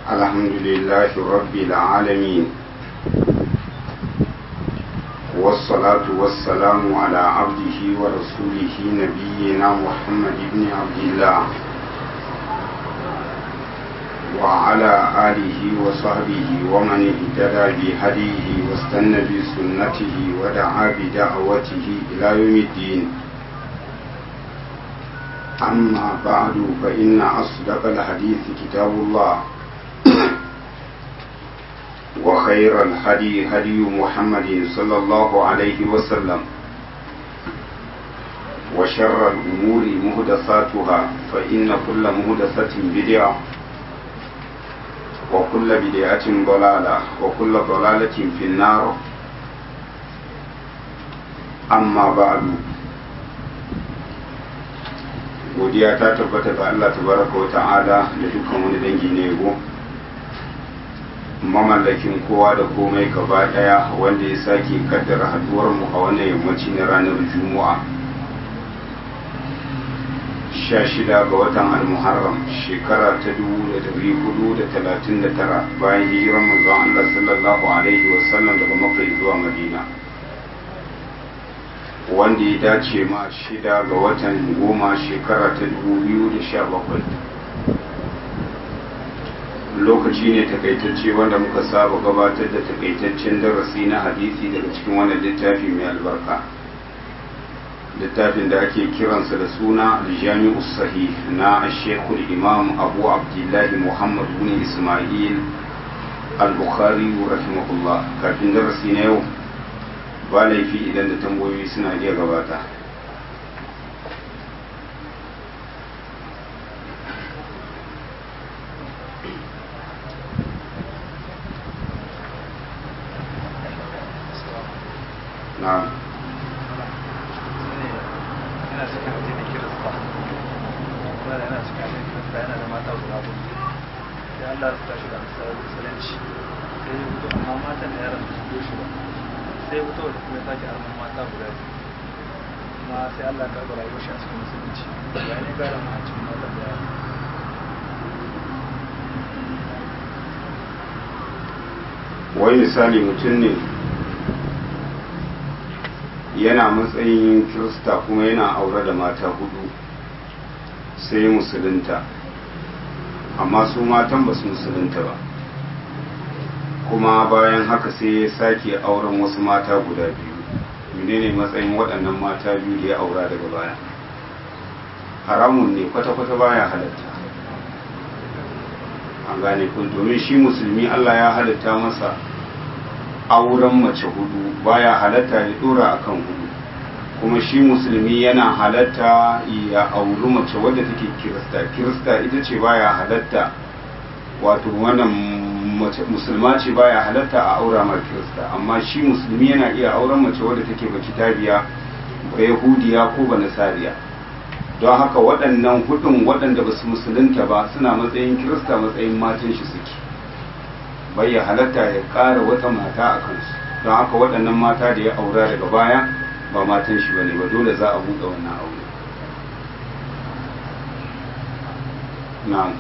الحمد لله رب العالمين والصلاة والسلام على عبده ورسوله نبينا محمد بن عبد الله وعلى آله وصحبه ومن اهتدى بهديه واستنى بسنته ودعا بدعوته إلى يوم الدين أما بعد فإن أصدق الحديث كتاب الله وخير الهدي هدي محمد صلى الله عليه وسلم وشر الأمور مهدساتها فإن كل مهدسة بدعة وكل بدعة ضلالة وكل ضلالة في النار أما بعد godiya ta tabbata ga Allah tabaraka wa ta'ala da dukkan wani dangi na yabo mamallakin kowa da komai gaba daya wanda ya sake kaddara haduwar mu a wannan yammaci na ranar juma'a 16 ga watan al-muharram shekara ta 1439 bayan hijiran manzon Allah sallallahu alaihi wasallam daga makka zuwa madina wanda ya dace ma shida ga watan goma shekara ta 2017 lokaci ne takaitacce wanda muka saba gabatar da takaitaccen darasi na hadisi daga cikin wannan littafi mai albarka littafin da ake kiransa da suna aljami'u sahih na shekul imam abu abdullahi muhammad bin ismail al-bukhari rahimahullah kafin darasi na yau ba laifi idan da tambayoyi suna iya gabata na Allah ya tashi da musulunci sai ya fito amma matan da yaran su shi ba sai fito da kuma sake arman mata guda biyu kuma sai Allah ya karɓa rayuwar shi a cikin musulunci ya ne gara ma a cikin mata da yara wai misali mutum ne yana matsayin kirista kuma yana aure da mata hudu sai musulunta amma su matan ba su musulunta ba kuma bayan haka sai ya sake auren wasu mata guda biyu menene matsayin waɗannan mata biyu da ya aura daga baya haramun ne kwata-kwata baya halatta an gane kun domin shi musulmi Allah ya halatta masa auren mace hudu baya halatta ya dora akan hudu kuma shi musulmi yana halatta ya auri mace wadda take kirista kirista ita ce baya halatta wato wannan musulma ce baya halatta a aura mar kirista amma shi musulmi yana iya auren mace wadda take ba kitabiya ba yahudiya ko ba nasariya don haka waɗannan hudun waɗanda ba su musulunta ba suna matsayin kirista matsayin matan shi suke bai ya halatta ya ƙara wata mata a kansu don haka waɗannan mata da ya aura daga baya ba matan shi ba ne ba dole za a buɗe wannan aure na'am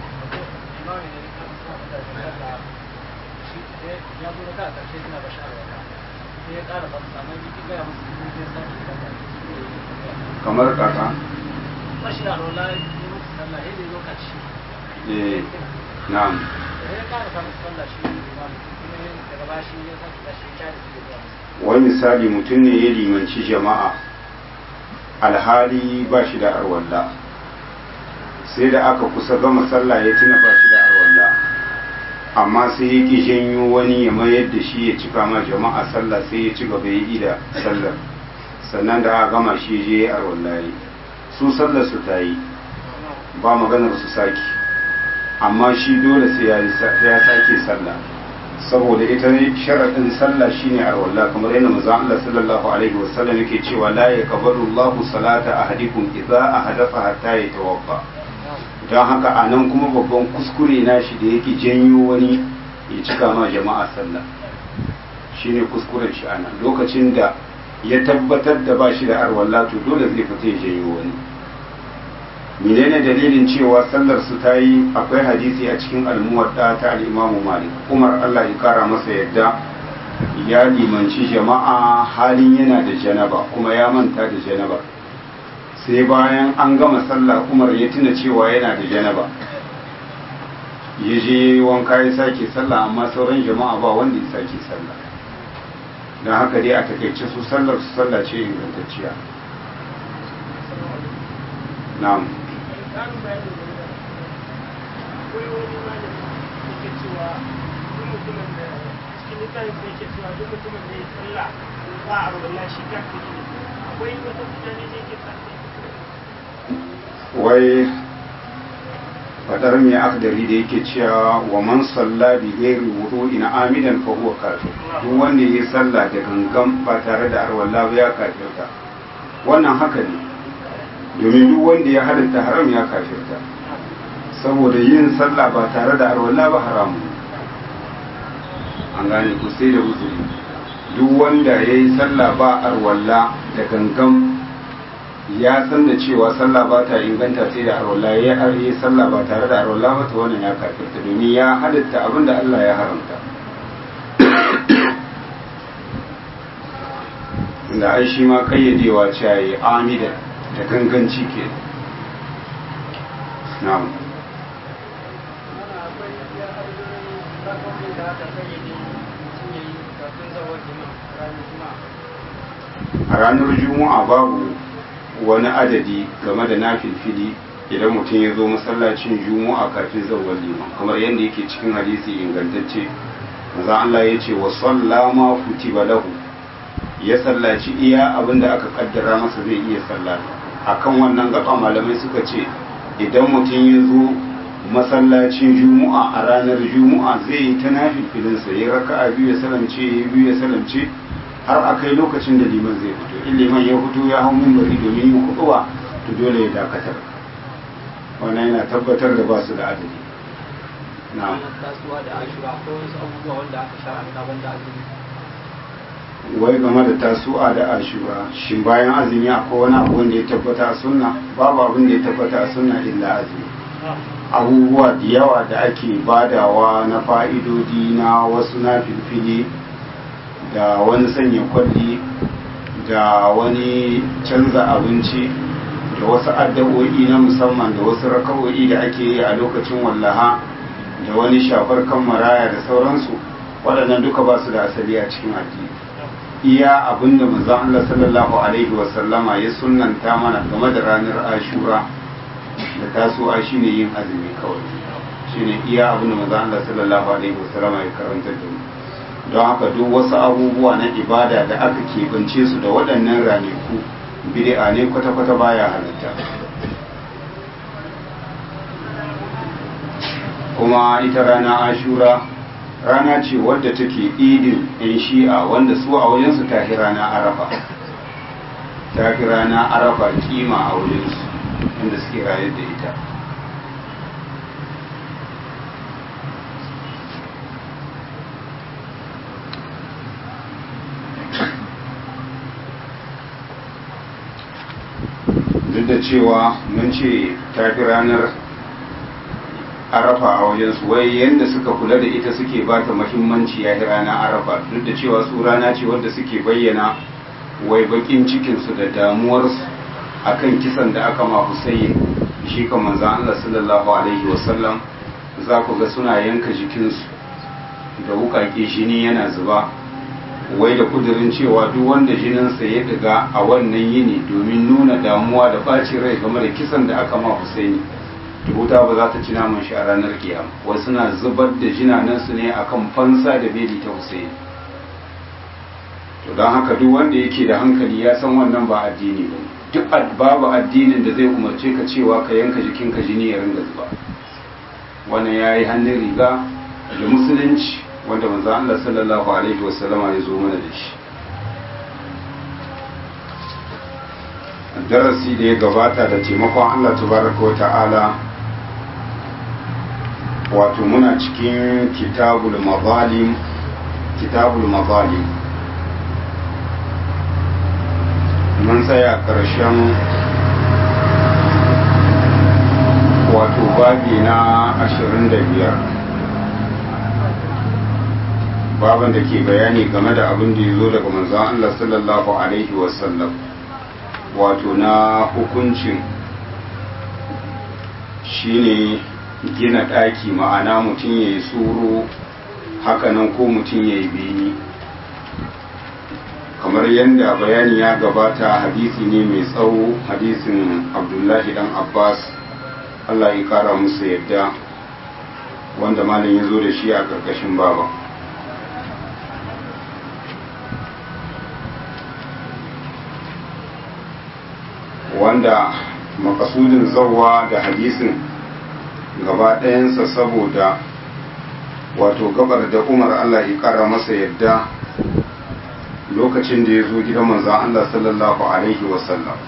ya zo da karshe suna ba sha'awa sai ya ƙara ba samu jiki gaya musu jiki sai sake da kamar kaka ba shi da rola ya musu sallah ya zo karshe eh na'am ya ƙara samu sallah shi kuma daga baya shi ya sake da shi ya da su da wani misali mutum ne ya limanci jama'a alhali ba shi da arwalla sai da aka kusa gama sallah ya tuna ba shi da arwalla amma sai ya ki janyo wani ya mayar da shi ya cika ma jama'a sallah sai ya ci gaba ya yi da sallar sannan da aka gama shi je ya arwalla yi su sallar su ta yi ba maganar su saki amma shi dole sai ya sake sallah saboda ita ne sharaɗin sallah shine arwalla kamar yadda manzo Allah sallallahu alaihi wasallam yake cewa la yaqbalu Allahu salata ahadikum idza ahdatha hatta yatawaffa don haka a nan kuma babban kuskure na shi da yake janyo wani ya cika ma jama'a sallah shine kuskuren shi ana lokacin da ya tabbatar da ba shi da arwalla to dole zai fita ya janyo wani menene dalilin cewa sallar su ta yi akwai hadisi a cikin almuwadda ta al'imamu malik umar allah ya kara masa yadda ya limanci jama'a halin yana da janaba kuma ya manta da janaba sai bayan an gama sallah umar ya tuna cewa yana da janaba ya je wanka ya sake sallah amma sauran jama'a ba wanda ya sake sallah don haka dai a takaice su sallar su sallah ce ingantacciya na'am ƙarin bayani da ya akwai wani malami da ke cewa duk mutumin da cikin littafin da yake cewa duk mutumin da ya tsalla ba a rubuta shi kafiri ne akwai wata mutane da yake sa wai fadar mai akdari da yake cewa wa man salla bi ghairi wudu'in amidan fa huwa kafir duk wanda yayi sallah da gangan ba tare da arwalla ba ya kafirta wannan haka ne domin duk wanda ya halitta haram ya kafirta saboda yin sallah ba tare da arwalla ba haramu an gane ku sai da uzuri duk wanda ya yi sallah ba arwalla da gangan ya san da cewa sallah ba ta inganta sai da arwalla ya yi sallah ba tare da arwalla ba ta wannan ya kafirta domin ya halitta abin da Allah ya haramta da ai shi ma kayyadewa cewa yi amidan da ganganci ke na'am mana akwai ya arzikin rakonin da aka kayyade mutum ya yi kafin zawar jima ranar juma'a a ranar juma'a babu wani adadi game da nafilfili idan mutum ya zo masallacin juma'a kafin zawar liman kamar yadda yake cikin hadisi ingantacce maza Allah ya ce wa sallama kutiba lahu ya sallaci iya abin da aka kaddara masa zai iya sallata akan wannan gaba malamai suka ce idan mutum ya zo masallacin juma'a a ranar juma'a zai yi ta nafilfilinsa ya raka'a biyu ya salamce ya biyu ya salamce har a kai lokacin da liman zai fito in liman ya fito ya hau mimbari domin yin kuɗuwa to dole ya dakatar wannan yana tabbatar da ba su da adadi na kasuwa da ashura akwai wasu abubuwa wanda aka shara'anta banda azumi wai game da tasu'a da ashura shin bayan azumi akwai wani abu wanda ya tabbata a sunna babu abin da ya tabbata a sunna illa azumi abubuwa da yawa da ake badawa na fa'idodi na wasu na filfili da wani sanya kwalli da wani canza abinci da wasu addu'o'i na musamman da wasu raka'o'i da ake yi a lokacin wallaha da wani shafar kan maraya da sauransu waɗannan duka ba su da asali a cikin addini iya abin da manzon Allah sallallahu alaihi wa sallama ya sunnanta mana game da ranar Ashura da tasowa shine yin azumi kawai shine iya abin da manzon Allah sallallahu alaihi wa sallama ya karanta da mu don haka duk wasu abubuwa na ibada da aka keɓance su da waɗannan ranaku bid'a ne kwata-kwata baya halatta kuma ita rana ashura rana ce wadda take idin 'yan shi'a wanda su a wajensu ta fi rana arafa ta fi rana arafa kima a wajensu inda suke rayar da ita duk da cewa mun ce ta fi ranar arafa a wajensu wai yadda suka kula da ita suke ba ta mahimmanci ya rana arafa duk da cewa su rana ce wadda suke bayyana wai bakin cikinsu da damuwarsu akan kisan da aka ma Hussein shi kan manzan Allah sallallahu alaihi wasallam za ku ga suna yanka jikinsu da wukake jini yana zuba wai da kudirin cewa duk wanda jininsa ya diga a wannan yini domin nuna damuwa da ɓacin rai game da kisan da aka ma Husaini to wuta ba za ta ci naman shi a ranar kiyama wai suna zubar da jinanansu ne akan fansa da beli ta Husaini to don haka duk wanda yake da hankali ya san wannan ba addini ba duk babu addinin da zai umarce ka cewa ka yanka jikinka jini ya ringa zuba wannan ya yi hannun riga da musulunci wanda manzo Allah sallallahu alaihi wasallama ya zo mana da shi darasi da ya gabata da taimakon Allah tabaraka wa ta'ala wato muna cikin kitabul mazalim kitabul mazalim mun tsaya ƙarshen babi na ashirin da biyar baban da ke bayani game da abin da ya zo daga manzon Allah sallallahu alaihi wasallam wato na hukuncin shine gina ɗaki ma'ana mutum ya yi tsoro hakanan ko mutum ya yi beni kamar yadda bayani ya gabata hadisi ne mai tsawo hadisin abdullahi dan abbas allah ya kara musu yadda wanda malam ya zo da shi a ƙarƙashin baba wanda makasudin zauwa da hadisin gaba ɗayansa saboda wato gabar da umar allah ya kara masa yadda lokacin da ya zo gidan manzan Allah sallallahu Alaihi wasallam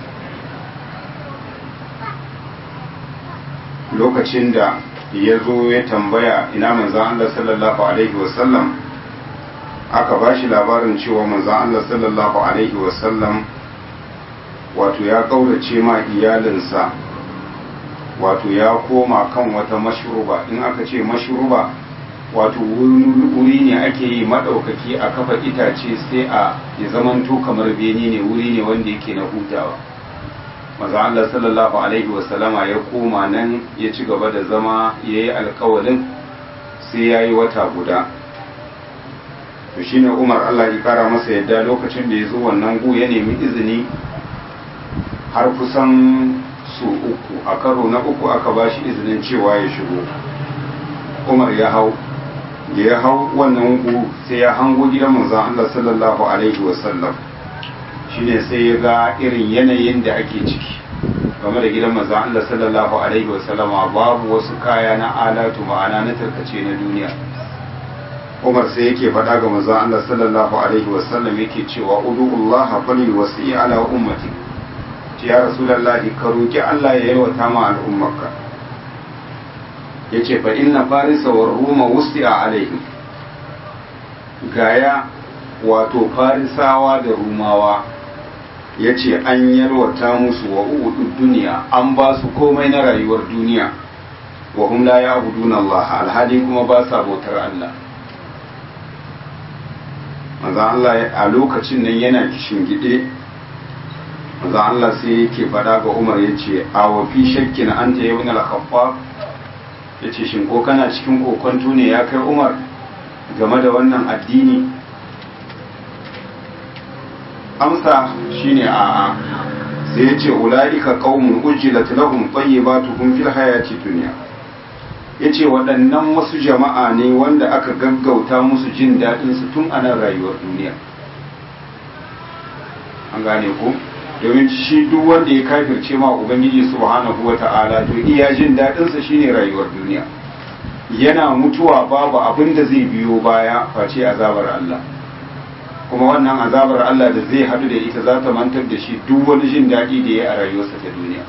lokacin da ya zo ya tambaya ina manzan Allah sallallahu Alaihi wasallam aka ba shi labarin cewa manzan Allah sallallahu Alaihi wasallam wato ya ƙaurace ma iyalinsa wato ya koma kan wata mashruba in aka ce mashruba wato wuri ne ake yi maɗaukaki a kafa itace sai a ya zamanto kamar beni ne wuri ne wanda yake na hutawa maza Allah sallallahu alaihi wasallama ya koma nan ya ci gaba da zama ya yi alkawalin sai ya yi wata guda to shine umar Allah ya kara masa yadda lokacin da ya zo wannan gu ya nemi izini har kusan su uku a karo na uku aka ba shi izinin cewa ya shigo umar ya hau da ya hau wannan gu sai ya hango gidan manzon Allah sallallahu alaihi wasallam shine sai ya ga irin yanayin da ake ciki game da gidan manzon Allah sallallahu alaihi wasallam babu wasu kaya na alatu ma'ana na tarkace na duniya Umar sai yake faɗa ga manzon Allah sallallahu alaihi wasallam yake cewa udullaha fali wasi ala ummati ya rasulullahi ka roki Allah ya yalwata ma al'ummarka ya ce fa inna farisa wa ruma wusti a alaihim gaya wato farisawa da rumawa ya ce an yarwata musu wa udu duniya an ba su komai na rayuwar duniya wa hum la ya'buduna Allah alhali kuma ba sa bautar Allah manzo Allah a lokacin nan yana kishin gide manzo Allah sai yake fada ga Umar yace a wa fi shakkin anta ibn al-khaffaf ya ce shin ko kana cikin kokonto ne ya kai umar game da wannan addini amsa shine a'a sai ya ce ula'ika qaumun ujjilat lahum tayyibatuhum fil hayati dunya yace waɗannan wasu jama'a ne wanda aka gaggauta musu jin daɗin su tun a nan rayuwar duniya an gane ko domin shi duk wanda ya kafirce ma ubangiji subhanahu wata'ala to iya jin daɗinsa shine rayuwar duniya yana mutuwa babu abin da zai biyo baya face azabar Allah kuma wannan azabar Allah da zai hadu da ita za ta mantar da shi duk wani jin daɗi da ya a rayuwarsa ta duniya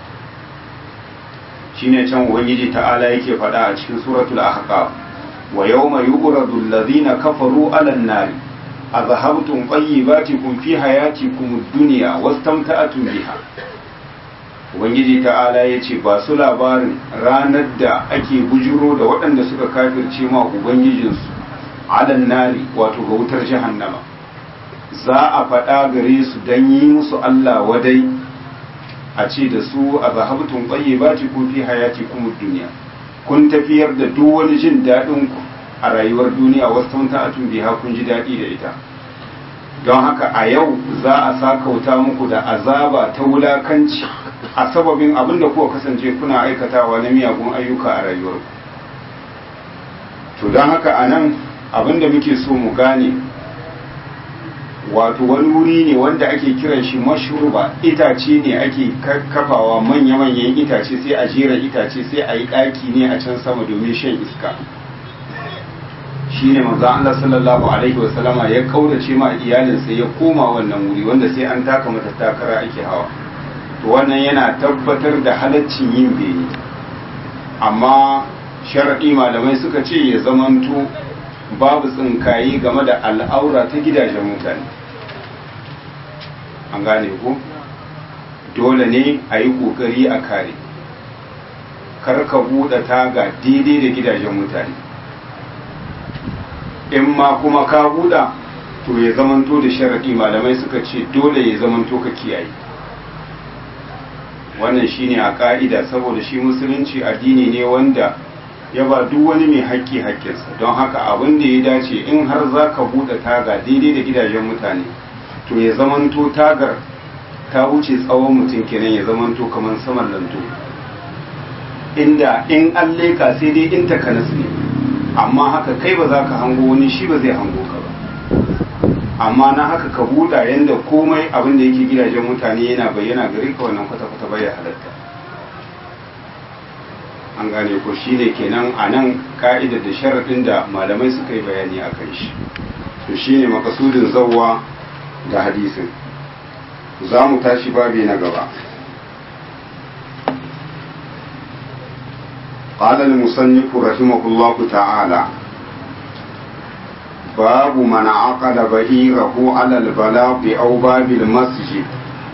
shine can ubangiji ta'ala yake faɗa a cikin suratul ahqaf wa yawma yu'radu alladhina kafaru 'alan nari أذهبتم طيباتكم في حياتكم الدنيا واستمتعتم بها Ubangiji ta'ala ya ce ba su labarin ranar da ake bujiro da waɗanda suka kafirce ma Ubangijinsu alan nari wato ga wutar jahannama za a faɗa gare su don yi musu Allah wadai a ce da su a zahabtun ƙwaye ba ci fi hayati kuma duniya kun tafiyar da duk wani jin daɗinku a rayuwar duniya wasu ta'atun biha kun ji daɗi da ita don haka a yau za a sakauta muku da azaba ta wulakanci a sababin abin da kuka kasance kuna aikatawa na miyagun ayyuka a rayuwarku to don haka a nan abin da muke so mu gane wato wani wuri ne wanda ake kiran shi mashruba itace ne ake kafawa manya-manyan itace sai a jera itace sai a yi ɗaki ne a can sama domin shan iska shine manzo Allah sallallahu alaihi wa sallama ya kaurace ma iyalinsa ya koma wannan wuri wanda sai an taka mata takara ake hawa to wannan yana tabbatar da halaccin yin bene amma sharadi malamai suka ce ya zamanto babu tsinkayi game da al'aura ta gidajen mutane an gane ko dole ne a yi kokari a kare kar ka buɗe taga daidai da gidajen mutane in ma kuma ka buɗa to ya zamanto da sharaɗi malamai suka ce dole ya zamanto ka kiyaye wannan shine a ka'ida saboda shi musulunci addini ne wanda ya ba duk wani mai haƙƙi haƙƙinsa don haka abin da ya dace in har za ka buɗe taga daidai da gidajen mutane to ya zamanto tagar ta wuce tsawon mutum kenan ya zamanto kamar saman lanto inda in an leka sai dai in takanas ne amma haka kai ba za ka hango wani shi ba zai hango ka ba amma na haka ka buɗa yadda komai abin da yake gidajen mutane yana bayyana gare ka wannan kwata-kwata bai halatta an gane ko shi ne kenan a nan ka'idar da sharaɗin da malamai suka yi bayani a kan shi to shi ne makasudin zauwa da hadisin za mu tashi babi na gaba قال المصنف رحمه الله تعالى باب من عقد بئيره على البلاط أو باب المسجد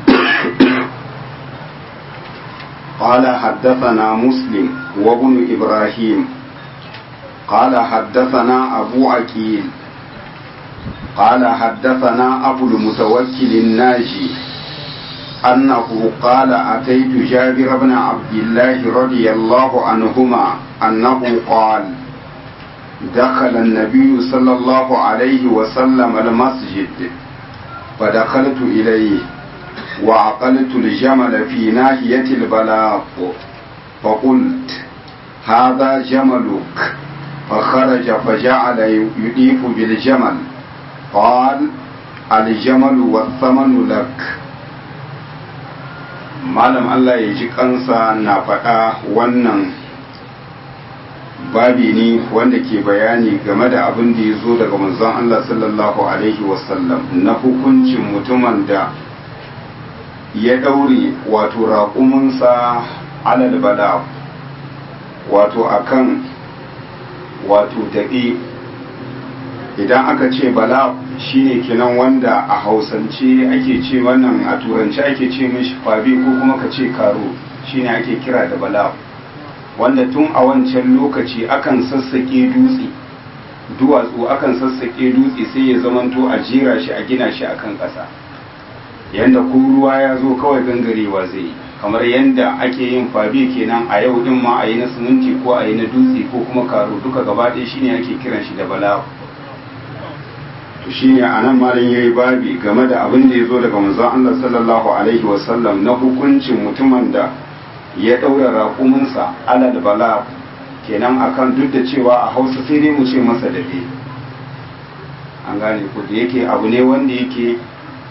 قال حدثنا مسلم وابن إبراهيم قال حدثنا أبو عكيل قال حدثنا أبو المتوكل الناجي أنه قال أتيت جابر بن عبد الله رضي الله عنهما أنه قال دخل النبي صلى الله عليه وسلم المسجد فدخلت إليه وعقلت الجمل في ناحية البلاط فقلت هذا جملك فخرج فجعل يضيف بالجمل قال الجمل والثمن لك malam Allah ya ji kansa na faɗa wannan babi ne wanda ke bayani game da abin da ya zo daga manzon Allah sallallahu alaihi wasallam na hukuncin mutumin da ya ɗaure wato raƙuminsa alal bala wato akan wato daɗe idan aka ce bala shine kenan wanda a hausance ake ce wannan a turanci ake ce mishi fabi ko kuma ka ce karo shine ake kira da bala wanda tun a wancan lokaci akan sassaƙe dutse duwatsu akan sassaƙe dutse sai ya zamanto a jera shi a gina shi akan ƙasa yanda ko ruwa ya zo kawai gangarewa zai yi kamar yanda ake yin fabi kenan a yau din ma a yi na siminti ko a yi na dutse ko kuma karo duka gaba ɗaya shine ake kiran shi da bala to shine anan malam yayi babi game da abin da ya zo daga manzon Allah sallallahu alaihi wasallam na hukuncin mutumin da ya ɗaura raƙuminsa alal bala kenan akan duk da cewa a hausa sai dai mu ce masa daɗe an gane ku da yake abu ne wanda yake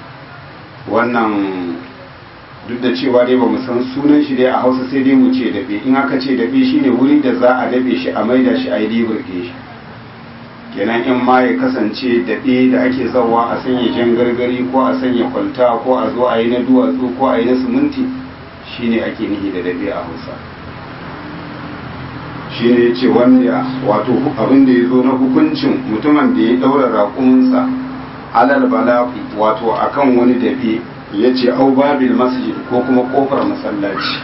wannan duk da cewa dai ba mu san sunan shi dai a hausa sai dai mu ce daɓe in aka ce daɓe shine wuri da za a daɓe shi a maida shi a yi liburge shi kenan in ma ya kasance daɓe da ake zawa a sanya jan gargari ko a sanya kwalta ko a zo a yi na duwatsu ko a yi na siminti shine ake nihi da dabe a hausa shine ya ce wanda wato abin da ya zo na hukuncin mutumin da ya daura raƙuminsa alal balafi wato akan wani dabe ya ce au babil masjid ko kuma kofar masallaci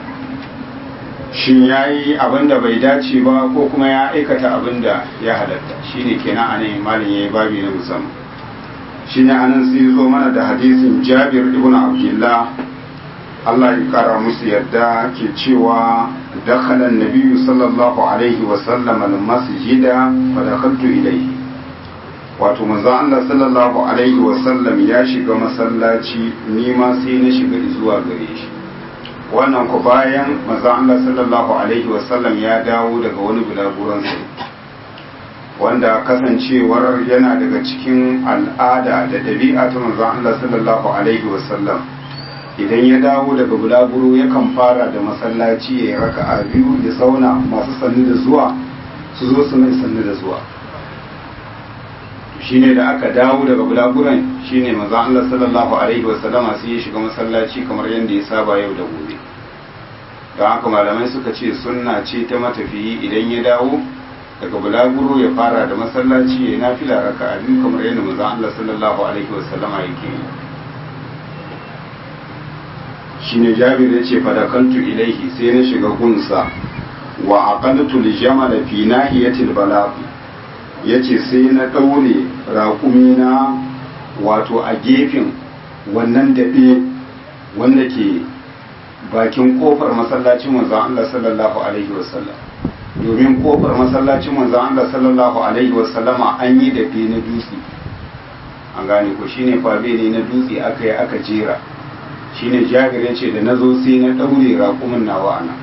shin ya yi abin da bai dace ba ko kuma ya aikata abin da ya halatta shine kenan anan malin ya yi babi na musamman shine anan sai zo mana da hadisin jabir ibn abdullah Allah ya kara musu yadda ke cewa dakhala nabiyyu sallallahu alaihi wa sallam al-masjida fa dakhaltu ilayhi wato manzon Allah sallallahu alaihi wa sallam ya shiga masallaci ni ma sai na shiga zuwa gare shi wannan ku bayan manzon Allah sallallahu alaihi wa sallam ya dawo daga wani bulaguran wanda kasancewar yana daga cikin al'ada da ɗabi'a ta manzon Allah sallallahu alaihi wa sallam idan ya dawo daga bulaguro yakan fara da masallaci ya yi raka'a biyu ya sauna masu sannu da zuwa su zo su mai sannu da zuwa shine da aka dawo daga bulaguran shine manzo Allah sallallahu alaihi wasallama sai ya shiga masallaci kamar yadda ya saba yau da gobe don haka malamai suka ce sunna ce ta matafiyi idan ya dawo daga bulaguro ya fara da masallaci ya yi nafila raka'a biyu kamar yadda manzo Allah sallallahu alaihi wasallama yake yi shine jabir ya ce fadakantu ilaihi sai na shiga gunsa wa aqaltu al-jamal fi nahiyati al-balaq yace sai na daure raƙumina wato a gefen wannan daɗe wanda ke bakin kofar masallacin manzon Allah sallallahu alaihi wasallam domin kofar masallacin manzon Allah sallallahu alaihi wasallama an yi daɗe na dutse an gane ko shine fabe ne na dutse aka yi aka jera shine jabir ya ce da na zo sai na ɗaure raƙumin nawa ana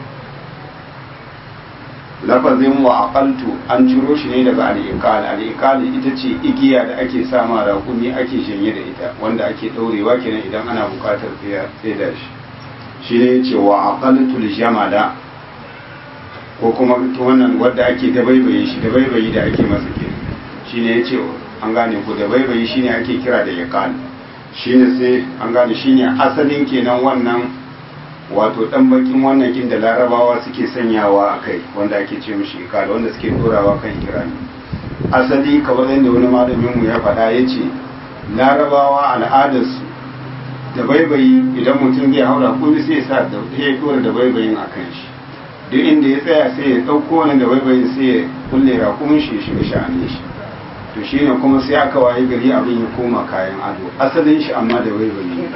lafazin wa aqaltu an ciro shi ne daga al'iqal al'iqal ita ce igiya da ake sama raƙumi ake janye da ita wanda ake ɗaurewa kenan idan ana buƙatar da shi shine ce wa aqaltu jamala ko kuma wannan wadda ake dabaibaye shi dabaibayi da ake masa kenan shine yace an gane ko dabaibayi shine ake kira da yaqal shine sai an gane shine asalin kenan wannan wato dan bakin wannan kin da larabawa suke sanyawa a kai wanda ake ce mishi ikala wanda suke dorawa kan irani asali kamar yadda wani malamin mu ya faɗa ya ce larabawa al'adarsu da baibayi idan mutum zai haura kuma sai sa da ya dora da baibayin a kan shi duk inda ya tsaya sai ya ɗauko wani da baibayin sai ya kulle rakumin shi ya shiga sha'anin shi to shi ne kuma sai aka waye gari abin ya koma kayan ado asalin shi amma da baibayi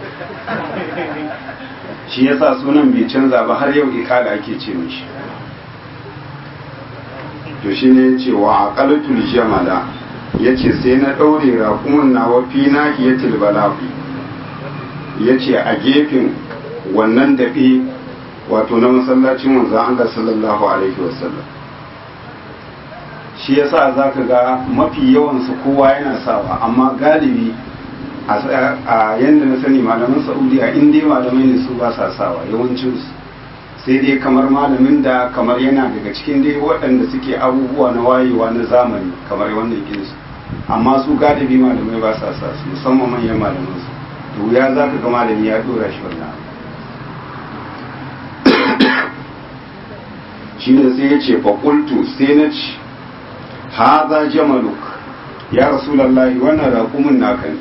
shi yasa sunan bai canza ba har yau ikada ake ce mishi to shi ne ce wa aqalatul jamala yace sai na daure raƙumin nawa fi nahiyatil balafi yace a gefen wannan daɓe wato na masallacin manzon Allah sallallahu alaihi wasallam shi yasa zaka ga mafi yawan su kowa yana sawa amma galibi a yadda na sani malaman saudiya in dai malamai ne su ba sa sawa yawancinsu sai dai kamar malamin da kamar yana daga cikin dai waɗanda suke abubuwa na wayewa na zamani kamar wannan kinsu amma su galibi malamai ba sa sa su musamman manyan malaman su da wuya za ka ga malami ya dora shi wannan shi ne sai ya ce fakultu sai na ci haza jamaluk ya rasulallahi wannan raƙumin naka ne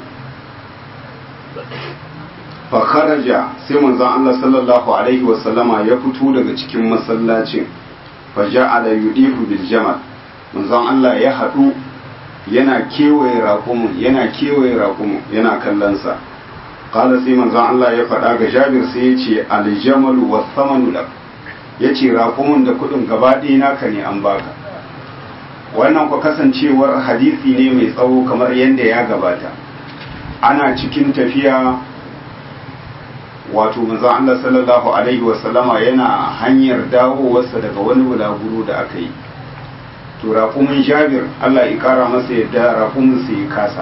fakharaja sai manzon Allah sallallahu alaihi wasallama ya fito daga cikin masallacin faja'ala yudifu bil jamal manzon Allah ya hadu yana kewaye raƙumin yana kewaye raƙumin yana kallon sa qala sai manzon Allah ya faɗa ga Jabir sai ya ce al jamalu was thamanu lak yace raƙumin da kuɗin gaba ɗaya naka ne an baka wannan ku kasancewar hadisi ne mai tsawo kamar yadda ya gabata ana cikin tafiya wato manzon Allah sallallahu alaihi wasallama yana hanyar dawowarsa daga wani bulaguro da aka yi to raƙumin jabir Allah ya kara masa yadda raƙumin sa ya kasa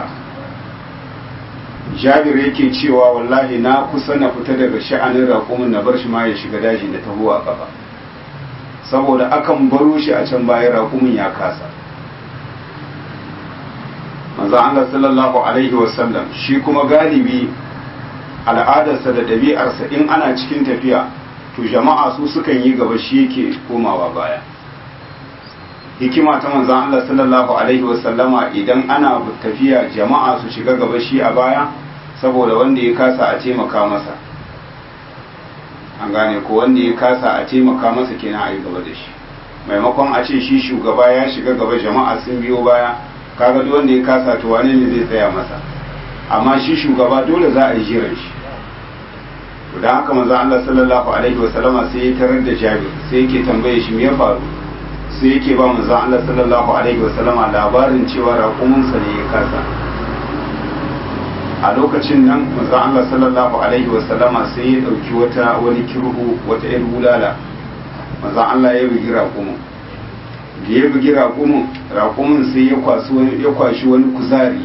jabir yake cewa wallahi na kusa na fita daga sha'anin raƙumin na bar shi ma ya shiga daji da taho a gaba saboda akan baro shi a can bayan raƙumin ya kasa manzo Allah sallallahu alaihi wasallam shi kuma galibi al'adarsa da ɗabi'arsa in ana cikin tafiya to jama'a su sukan yi gaba shi yake komawa baya hikima ta manzon Allah sallallahu alaihi wasallama idan ana tafiya jama'a su shiga gaba shi a baya saboda wanda ya kasa a taimaka masa an gane ko wanda ya kasa a taimaka masa kenan a yi gaba da shi maimakon a ce shi shugaba ya shiga gaba jama'a sun biyo baya kaga duk wanda ya kasa to wane ne zai tsaya masa amma shi shugaba dole za a yi jiran shi to dan haka manzo Allah sallallahu alaihi wa sallama sai ya tarar da Jabir sai yake tambaye shi me ya faru sai yake ba manzo Allah sallallahu alaihi wa sallama labarin cewa raƙumin sa ne ya kasa a lokacin nan manzo Allah sallallahu alaihi wa sallama sai ya dauki wata wani kirhu wata yar bulala manzo Allah ya bugi raƙumin da ya bugi raƙumin raƙumin sai ya kwashi wani ya kwashi wani kuzari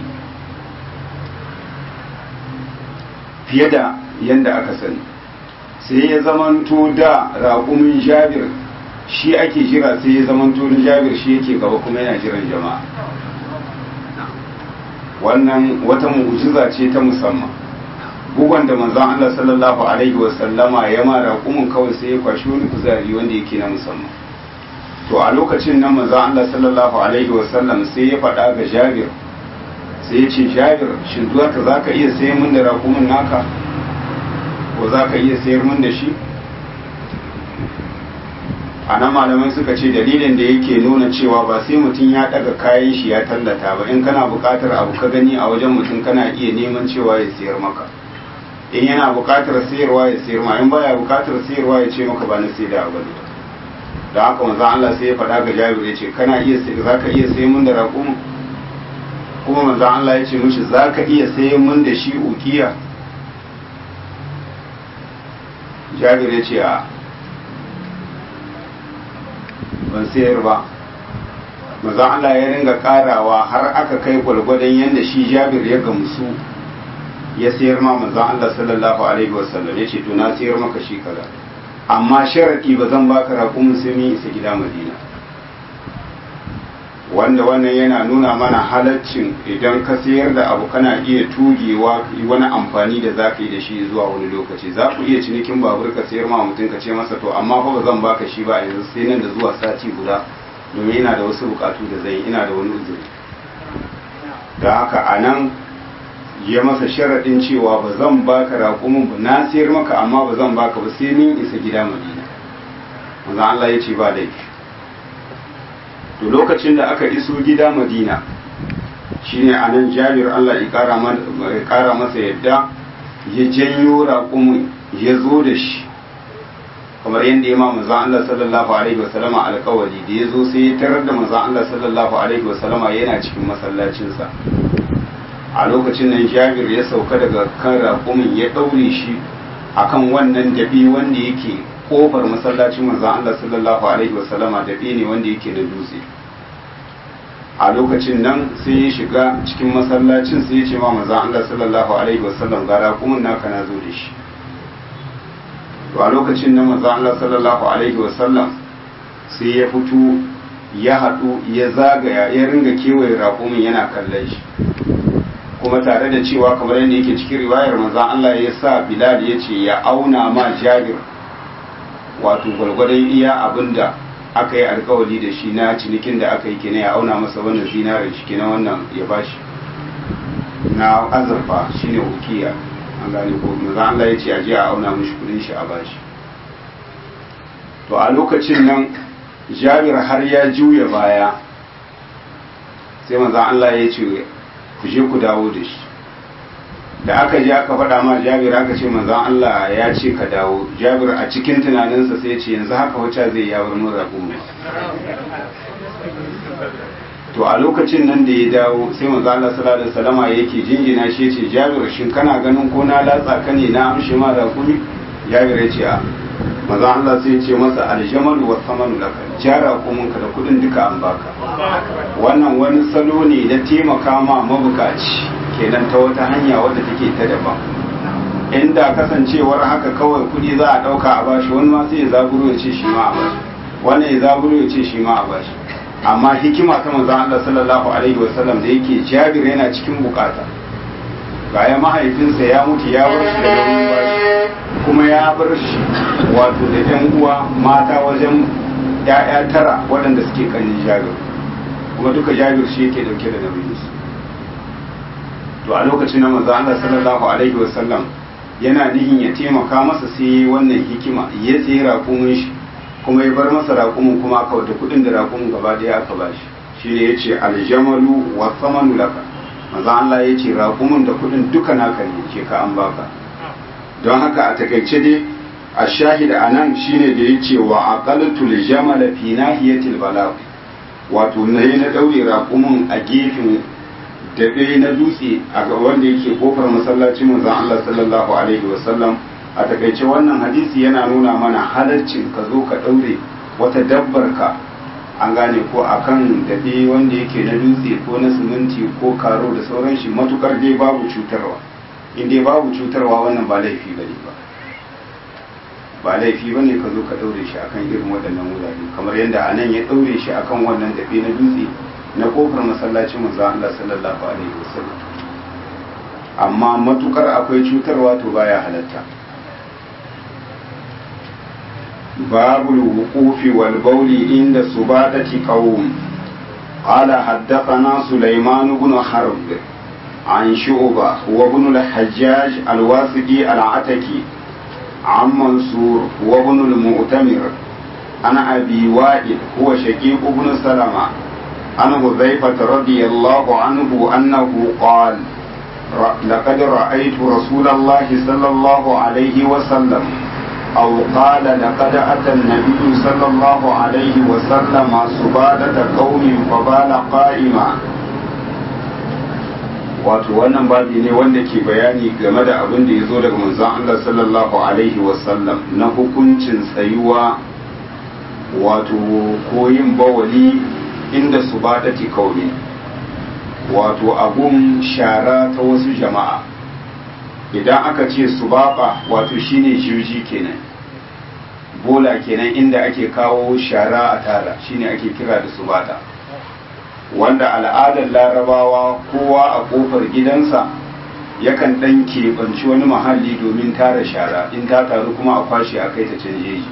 fiye da yadda aka sani sai ya zamanto da raƙumin jabir shi ake jira sai ya zamanto na jabir shi yake gaba kuma yana jiran jama'a wannan wata mu'jiza ce ta musamman bugon da manzon Allah sallallahu alaihi wa sallama ya ma raƙumin kawai sai ya kwashi wani kuzari wanda yake na musamman to a lokacin nan manzon Allah sallallahu alaihi wa sallam sai ya faɗa ga jabir sai ya ce jabir shin zuwa ka za ka iya sayan min da raƙumin naka ko za ka iya sayar min da shi a a nan malamai suka ce dalilin da yake nuna cewa ba sai mutum ya daga kayan shi ya tallata ba in kana buƙatar abu ka gani a wajen mutum kana iya neman cewa ya siyar maka in yana buƙatar sayarwa ya sayar ma in baya buƙatar sayarwa ya ce maka ba na sai da abu ne da haka manzo Allah sai ya faɗa ga Jabir ya ce kana iya za ka iya sayan mun da raƙumin kuma manzo Allah ya ce mishi za ka iya sayan mun da shi ukiya Jabir ya ce a ban sayar ba manzo Allah ya ringa karawa har aka kai gwalgwadon yadda shi Jabir ya gamsu ya sayar ma manzo Allah sallallahu alaihi wasallam ya ce to na sayar maka shi kaza amma sharaɗi ba zan baka raƙumin sai mun isa gida madina wanda wannan yana nuna mana halaccin idan ka sayar da abu kana iya tugewa wani amfani da za ka yi da shi zuwa wani lokaci za ku iya cinikin babur ka sayar ma mutum ka ce masa to amma fa ba zan baka shi ba yanzu sai nan da zuwa sati guda domin ina da wasu bukatu da zai ina da wani uzuri da haka a nan ya masa sharaɗin cewa ba zan baka raƙumin ba na sayar maka amma ba zan baka ba sai min isa gida madina manzo Allah ya ce ba laifi to lokacin da aka iso gida madina shine anan jabir Allah ya kara masa yadda ya janyo raƙumin ya zo da shi kamar yadda ya ma manzo Allah sallallahu alaihi wasallama alƙawari da ya zo sai ya tarar da manzo Allah sallallahu alaihi wasallama yana cikin masallacinsa a lokacin nan jabir ya sauka daga kan raƙumin ya ɗaure shi akan wannan dabi wanda yake kofar masallacin manzon Allah sallallahu alaihi wasallama dabi ne wanda yake da dutse a lokacin nan sai ya shiga cikin masallacin sai ya ce ma manzon Allah sallallahu alaihi wasallam ga raƙumin naka na zo da shi to a lokacin nan manzon Allah sallallahu alaihi wasallam sai ya fito ya haɗu ya zagaya ya ringa kewaye raƙumin yana kallon shi kuma tare da cewa kamar yadda yake cikin riwayar manzon Allah ya sa Bilal ya ce ya auna ma Jabir wato gwargwadon iya abinda aka yi alkawari da shi na cinikin da aka yi kenan ya auna masa wannan zinarin shi kenan wannan ya bashi na azurfa shine ukiya an gane ko manzon Allah ya ce a je a auna mishi kudin shi a bashi to a lokacin nan Jabir har ya juya baya sai manzon Allah ya ce ku je ku dawo da shi da aka je aka faɗa ma jabir aka ce manzon Allah ya ce ka dawo jabir a cikin tunaninsa sai ce yanzu haka wacce zai ya bar mun raƙumi to a lokacin nan da ya dawo sai manzon Allah sallallahu alaihi wasallama yake jinjina shi ce jabir shin kana ganin ko na latsa ka ne na amshe ma raƙumi jabir ya ce a manzon Allah sai ce masa aljamalu wa samanu laka jara kumin ka da kudin duka an baka wannan wani salo ne na taimaka ma mabukaci kenan ta wata hanya wadda take ta daban inda kasancewar haka kawai kudi za a dauka a bashi wani ma sai ya zaburo ya ce shi ma a bashi wani ya zaburo ya ce shi ma a bashi amma hikima ta manzon Allah sallallahu alaihi wasallam da yake Jabir yana cikin bukata baya mahaifinsa ya mutu ya bar shi da nauyin bashi kuma ya bar shi wato da yan uwa mata wajen ya'ya tara waɗanda suke kanin Jabir kuma duka Jabir shi yake dauke da nauyin su to a lokacin nan manzo Allah sallallahu alaihi wasallam yana nihin ya taimaka masa sai wannan hikima ya tsaye raƙumin shi kuma ya bar masa raƙumin kuma aka wata kuɗin da raƙumin gaba ɗaya aka ba shi shi ne ya ce aljamalu wa samanu laka manzo Allah ya ce raƙumin da kuɗin duka naka ne ke ka an baka don haka a takaice dai a shahida a nan shine da ya ce wa aqaltu jamala fi nahiyatil balagh wato na na daure raƙumin a gefen daɓe na dutse a wanda yake kofar masallacin manzon Allah sallallahu alaihi wasallam a takaice wannan hadisi yana nuna mana halarcin ka zo ka ɗaure wata dabbar ka an gane ko akan daɓe wanda yake na dutse ko na siminti ko karo da sauran shi matukar dai babu cutarwa in dai babu cutarwa wannan ba laifi bane ba ba laifi bane ka zo ka ɗaure shi akan irin waɗannan wurare kamar yadda anan ya ɗaure shi akan wannan daɓe na dutse na kofar masallacin manzo Allah sallallahu alaihi wasallam amma matukar akwai cutarwa to baya halatta babul wuqufi wal bawli inda subadati qawm قال حدثنا سليمان بن حرب عن شعبة وابن الحجاج الواسطي العتكي عن منصور وابن المؤتمر عن أبي وائل هو شقيق بن سلمة عن حذيفة رضي الله عنه أنه قال لقد رأيت رسول الله صلى الله عليه وسلم أو قال لقد أتى النبي صلى الله عليه وسلم سبادة قوم فبال قائما wato wannan babi ne wanda ke bayani game da abin da ya zo daga manzon Allah sallallahu alaihi wasallam na hukuncin tsayuwa wato koyin bawali inda su ba ta kauli wato abun shara ta wasu jama'a idan aka ce su baba wato shine juji kenan bola kenan inda ake kawo shara a tara shine ake kira da su bata wanda al'adar larabawa kowa a kofar gidansa yakan ɗan keɓanci wani mahalli domin tara shara in ta taru kuma a kwashe a kai ta canje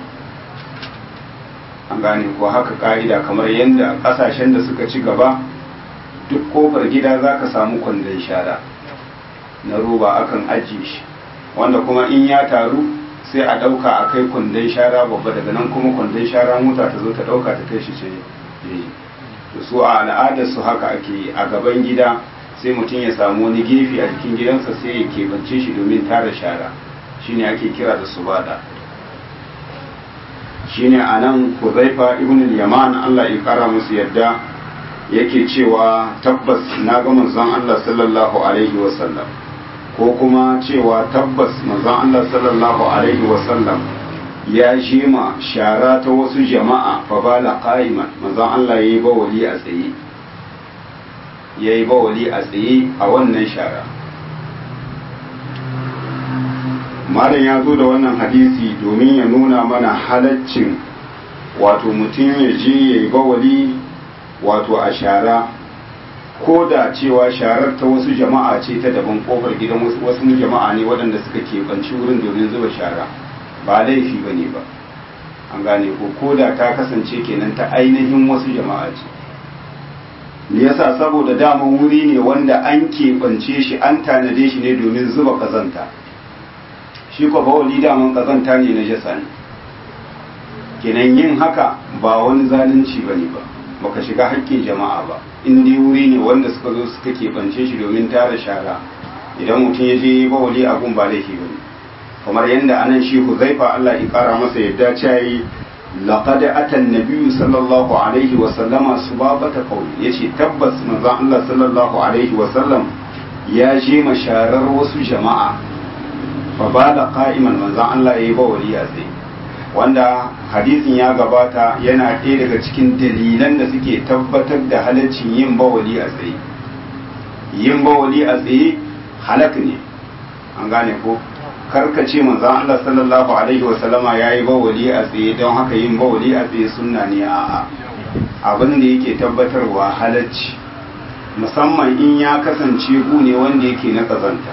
an gane ko haka ka'ida kamar yadda ƙasashen da suka ci gaba duk kofar gida za ka samu kwandon shara na roba akan ajiye shi wanda kuma in ya taru sai a ɗauka a kai kwandon shara babba daga nan kuma kwandon shara mota ta zo ta ɗauka ta kai shi ce to su a al'adar su haka ake yi a gaban gida sai mutum ya samu wani gefe a jikin gidansa sai ya keɓance shi domin tara shara shine ake kira da su bada shine a nan huzaifa ibn yaman Allah ya kara musu yadda yake cewa tabbas na ga manzon Allah sallallahu alaihi wasallam ko kuma cewa tabbas manzon Allah sallallahu alaihi wasallam ya jima shara ta wasu jama'a fa bala qa'iman manzon Allah yayi bawali a tsaye yayi bawali a tsaye a wannan shara malam ya zo da wannan hadisi domin ya nuna mana halaccin wato mutum ya je yayi bawali wato a shara ko da cewa sharar ta wasu jama'a ce ta daban kofar gidan wasu jama'a ne waɗanda suka keɓanci wurin domin zuba shara ba laifi ba ne ba an gane ko ko da ta kasance kenan ta ainihin wasu jama'a ce me yasa saboda daman wuri ne wanda an keɓance shi an tanade shi ne domin zuba kazanta shi ko bawali daman kazanta ne na jasa ne kenan yin haka ba wani zalunci ba ne ba baka shiga haƙƙin jama'a ba in dai wuri ne wanda suka zo suka keɓance shi domin tara shara idan mutum ya je bawali abun ba laifi ba ne kamar yadda anan shi huzaifa Allah ya kara masa yadda cayi laqad ata an-nabiy sallallahu alaihi wa sallama subabata qawli yace tabbas manzon Allah sallallahu alaihi wa sallam ya je masharar wasu jama'a fa bada qa'iman manzon Allah yayi bawali a tsaye wanda hadisin ya gabata yana ɗaya daga cikin dalilan da suke tabbatar da halaccin yin bawali a tsaye yin bawali a tsaye halak ne an gane ko karka ce manzon Allah sallallahu alaihi wa sallama yayi bawali a tsaye don haka yin bawali a tsaye sunna ne a'a abin da yake tabbatarwa halacci musamman in ya kasance gu ne wanda yake na kazanta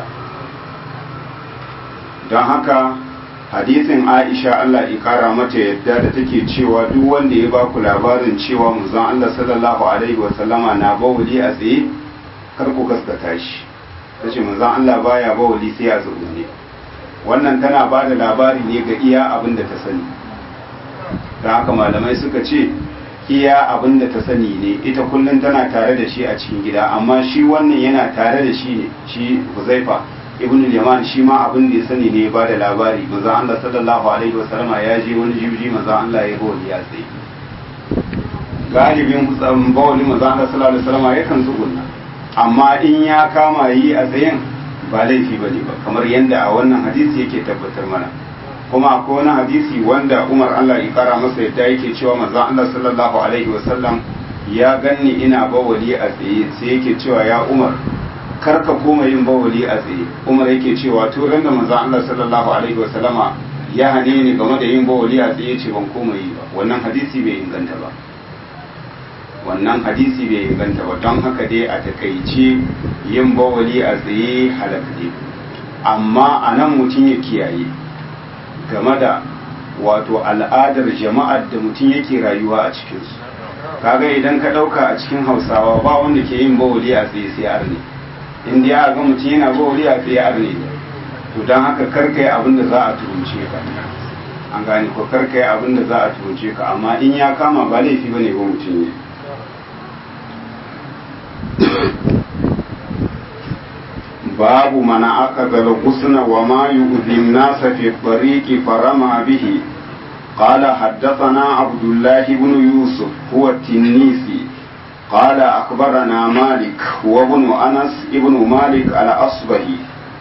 don haka hadisin Aisha Allah ikara mata yadda da take cewa duk wanda ya baku labarin cewa manzon Allah sallallahu alaihi wa sallama na bawali a tsaye kar ku gaskata shi tace manzon Allah baya bawali sai a ne wannan tana ba da labari ne ga iya abin da ta sani da haka malamai suka ce iya abin da ta sani ne ita kullum tana tare da shi a cikin gida amma shi wannan yana tare da shi ne shi huzaifa ibn yaman shi ma abin da ya sani ne ba da labari maza Allah sallallahu alaihi wasallam ya je wani jibji maza Allah ya bawali ya tsaye galibin bawali maza Allah sallallahu alaihi wasallam yakan tsugunna amma in ya kama yi a tsayen ba laifi ba ne ba kamar yadda a wannan hadisi yake tabbatar mana kuma akwai wani hadisi wanda umar allah ya kara masa yadda yake cewa manzon allah sallallahu alaihi wasallam ya ganni ina bawali a tsaye sai yake cewa ya umar kar ka koma yin bawali a tsaye umar yake cewa to ran da manzon allah sallallahu alaihi wasallama ya hane ni game da yin bawali a tsaye ce ban koma yi ba wannan hadisi bai inganta ba wannan hadisi bai inganta ba don haka dai a takaice yin bawali a tsaye halaka ne amma a nan mutum ya kiyaye game da wato al'adar jama'ar da mutum yake rayuwa a cikinsu kaga idan ka ɗauka a cikin hausawa ba wanda ke yin bawali a tsaye sai arne inda ya ga mutum yana bawali a tsaye arne to don haka karka yi abin da za a turunce ka an gane ko karka yi abin da za a tuce ka amma in ya kama ba laifi bane ba mutum ne babu mana aka zala gusna wa ma yu'zi nasa fi tariqi farama bihi قال حدثنا عبد الله بن يوسف هو التنيسي قال أخبرنا مالك وابن أنس ابن مالك الأصبهي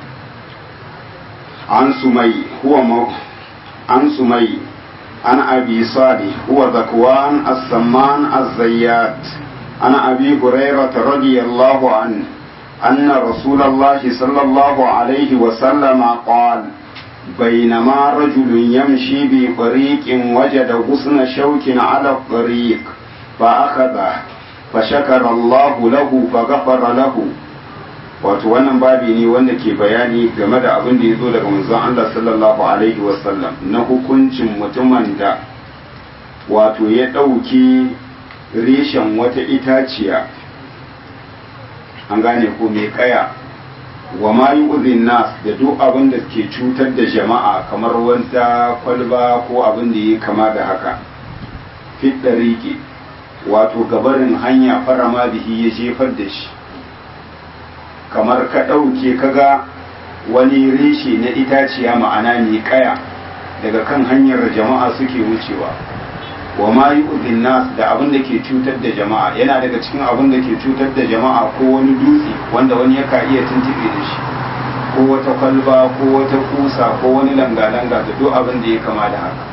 عن سمي هو مو عن سمي عن أبي صالح هو ذكوان السمان الزيات عن أبي هريرة رضي الله عنه أن رسول الله صلى الله عليه وسلم قال بينما رجل يمشي بطريق وجد غصن شوك على الطريق فأخذه فشكر الله له فغفر له wato wannan babi ne wanda ke bayani game da abin da ya zo daga manzon Allah sallallahu alaihi wasallam na hukuncin mutumin da wato ya ɗauki reshen wata itaciya an gane ko mai kaya wa ma yi nas da duk abin da ke cutar da jama'a kamar wata kwalba ko abin da ya kama da haka fit ɗariƙe wato gabarin hanya farama bihi ya jefar da shi kamar ka ɗauke kaga wani reshe na itaciya ma'ana mai kaya daga kan hanyar jama'a suke wucewa wa ma yi nas da abin da ke cutar da jama'a yana daga cikin abin da ke cutar da jama'a ko wani dutse wanda wani yaka iya tuntube da shi ko wata kwalba ko wata kusa ko wani langa-langa da duk abin da ya kama da haka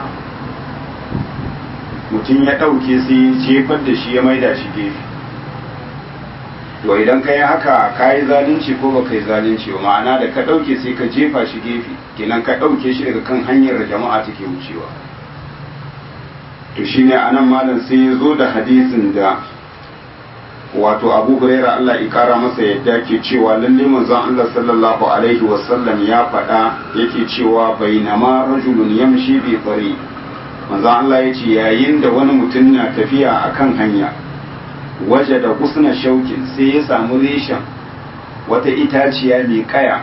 mutum ya ɗauke sai jefar da shi ya maida shi gefe to idan ka yi haka ka yi zalunci ko ba ka yi zalunci ba ma'ana da ka ɗauke sai ka jefa shi gefe kenan ka ɗauke shi daga kan hanyar da jama'a take wucewa to shine anan malam sai ya zo da hadisin da wato abu huraira Allah ya kara masa yadda ke cewa lalle manzon Allah sallallahu alaihi wasallam ya faɗa yake cewa bainama rajulun yamshi bi tsari manzon Allah ya ce yayin da wani mutum na tafiya akan hanya waje da kusna shaukin sai ya samu reshen wata itaciya mai kaya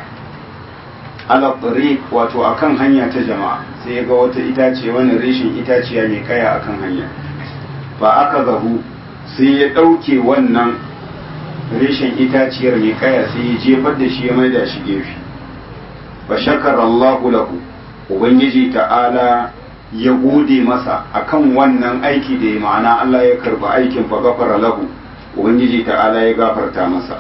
ala tsari wato akan hanya ta jama'a sai ya ga wata itaciya wani reshen itaciya mai kaya akan hanya ba aka zahu sai ya ɗauke wannan reshen itaciyar mai kaya sai ya jefar da shi ya mai da shi gefe ba shakar Allahu lahu ubangiji ta'ala ya gode masa akan wannan aiki da ya ma'ana Allah ya karba aikin fa gafara lahu ubangiji ta'ala ya gafarta masa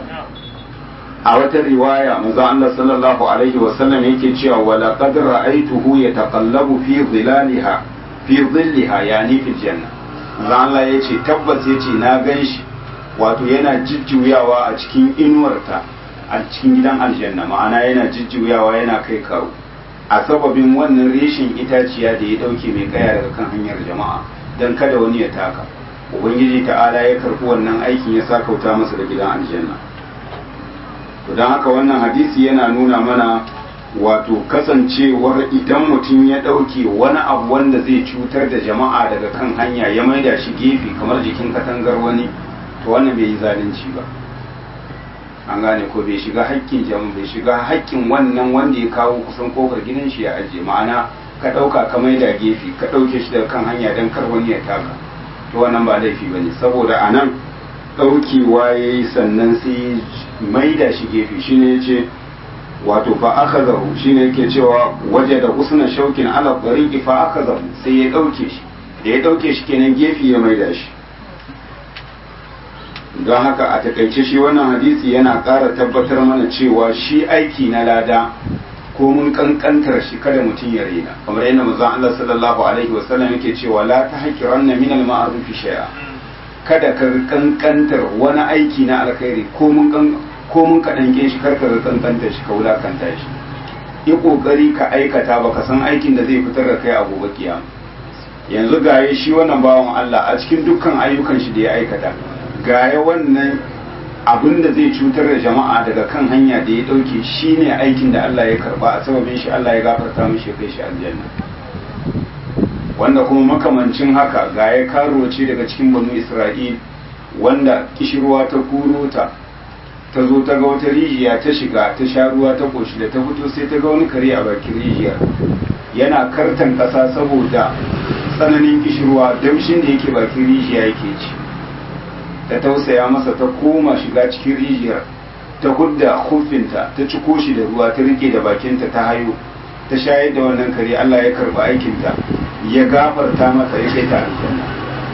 a wata riwaya manzo Allah sallallahu alaihi wa sallam yake cewa wala qad ra'aytuhu yataqallabu fi dhilaliha fi dhillaha yani fil janna manzo Allah yace tabbas yace na ganshi wato yana jijjuyawa a cikin inuwarta a cikin gidan aljanna ma'ana yana jijjuyawa yana kai kawo a sababin wannan reshin itaciya da ya dauke mai kaya daga kan hanyar jama'a dan kada wani ya taka ubangiji ta'ala ya karbi wannan aikin ya sa kauta masa da gidan aljanna to don haka wannan hadisi yana nuna mana wato kasancewar idan mutum ya ɗauke wani abu wanda zai cutar da jama'a daga kan hanya ya maida shi gefe kamar jikin katangar wani to wannan bai yi zalunci ba an gane ko bai shiga haƙƙin jama'a bai shiga haƙƙin wannan wanda ya kawo kusan kofar gidan shi ya ajiye ma'ana ka ɗauka ka maida gefe ka ɗauke shi daga kan hanya don kar wani ya taka to wannan ba laifi ba ne saboda a nan ɗaukewa ya yi sannan sai maida shi gefe shi ne ce wato fa aka zahu shi ne yake cewa waje da usna shaukin ala ɗariƙi fa aka zahu sai ya ɗauke shi da ya ɗauke shi kenan gefe ya maida shi don haka a takaice shi wannan hadisi yana ƙara tabbatar mana cewa shi aiki na lada ko mun kankantar shi kada mutum ya rena kamar yadda manzon Allah sallallahu alaihi wasallam yake cewa la tahqiranna min al-ma'ruf shay'a kada ka kankantar wani aiki na alkhairi ko mun kan ko mun kadange shi kar ka kankanta shi ka wulakanta shi yi kokari ka aikata baka san aikin da zai fitar da kai a gobe kiyama yanzu gaye shi wannan bawan Allah a cikin dukkan ayyukan shi da ya aikata gaya wannan abin da zai cutar da jama'a daga kan hanya da ya dauke shi ne aikin da Allah ya karba a sababin shi Allah ya gafarta mishi ya kai shi aljanna wanda kuma makamancin haka ga ya karo ce daga cikin banu Isra'il wanda kishirwa ta kuro ta ta zo ta ga wata rijiya ta shiga ta sha ruwa ta koshi da ta fito sai ta ga wani kare a bakin rijiyar yana kartan ƙasa saboda tsananin kishirwa damshin da yake bakin rijiya yake ci ta tausaya masa ta koma shiga cikin rijiyar ta hudda hufinta ta ciko shi da ruwa ta rike da bakinta ta hayo ta shayar da wannan kare Allah ya karba aikinta ya gafarta masa ya kai ta aljanna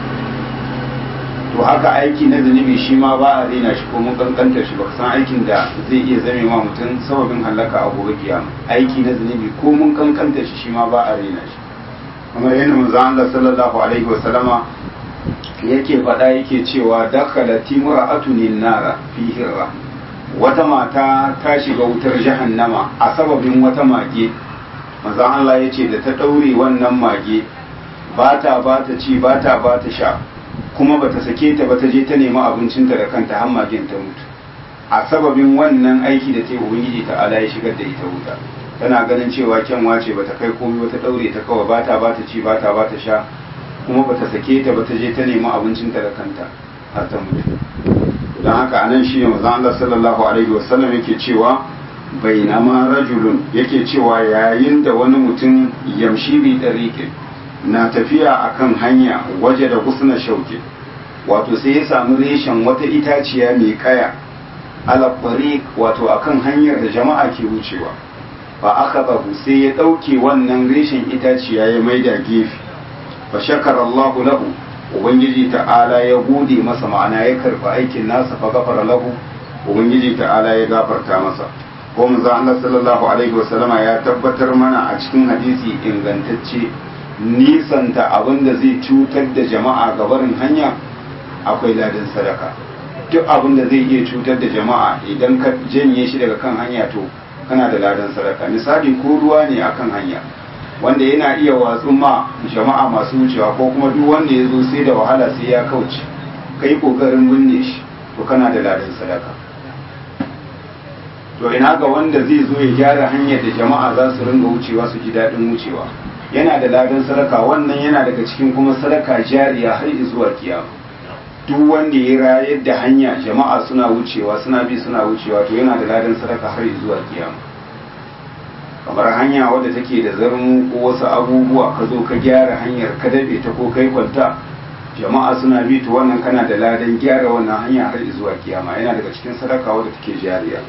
to haka aiki na zunubi shi ma ba a rena shi ko mun kankanta shi baka san aikin da zai iya zame wa mutum sababin halaka a gobe kiyama aiki na zunubi ko mun kankanta shi shi ma ba a rena shi kamar yadda manzon Allah sallallahu alaihi wa sallama yake faɗa yake cewa dakhala timra'atun nara fi hirra wata mata ta shiga wutar jahannama a sababin wata mage manzon Allah ya ce da ta ɗaure wannan mage ba ta ba ta ci ba ta ba ta sha kuma ba ta sake ta ba ta je ta nemi abincinta da kanta har magen ta mutu a sababin wannan aiki da ta yi ubangiji ta ala ya shigar da ita wuta tana ganin cewa kyanwa ce ba ta kai komai ba ta ɗaure ta kawai ba ta ba ta ci ba ta ba ta sha kuma ba ta sake ta ba ta je ta nemi abincinta da kanta har ta mutu don haka anan shi ne manzon Allah sallallahu alaihi wasallam yake cewa bainama rajulun yake cewa yayin da wani mutum yamshi bi dariqin na tafiya akan hanya waje da kusna shauke wato sai ya samu reshen wata itaciya mai kaya ala wato akan hanyar da jama'a ke wucewa fa aka sai ya ɗauke wannan reshen itaciya ya maida gefe fa shakara Allah lahu ubangiji ta'ala ya gode masa ma'ana ya karba aikin nasa fa gafara lahu ubangiji ta'ala ya gafarta masa ko manzo Allah sallallahu alaihi wasallama ya tabbatar mana a cikin hadisi ingantacce nisanta abin da zai cutar da jama'a ga barin hanya akwai ladan sadaka duk abin da zai iya cutar da jama'a idan ka janye shi daga kan hanya to kana da ladan sadaka misali ko ruwa ne akan hanya wanda yana iya watsu ma jama'a masu wucewa ko kuma duk wanda ya zo sai da wahala sai ya kauce kai kokarin binne shi to kana da ladan sadaka to ina ga wanda zai zo ya gyara hanyar da jama'a za su ringa wucewa su ji daɗin wucewa yana da ladan sadaka wannan yana daga cikin kuma sadaka jariya har zuwa kiyama duk wanda ya rayar da hanya jama'a suna wucewa suna bi suna wucewa to yana da ladan sadaka har zuwa kiyama kamar hanya wadda take da zarmu ko wasu abubuwa ka zo ka gyara hanyar ka dabe ta ko kai kwanta jama'a suna bi to wannan kana da ladan gyara wannan hanya har zuwa kiyama yana daga cikin sadaka wadda take jariya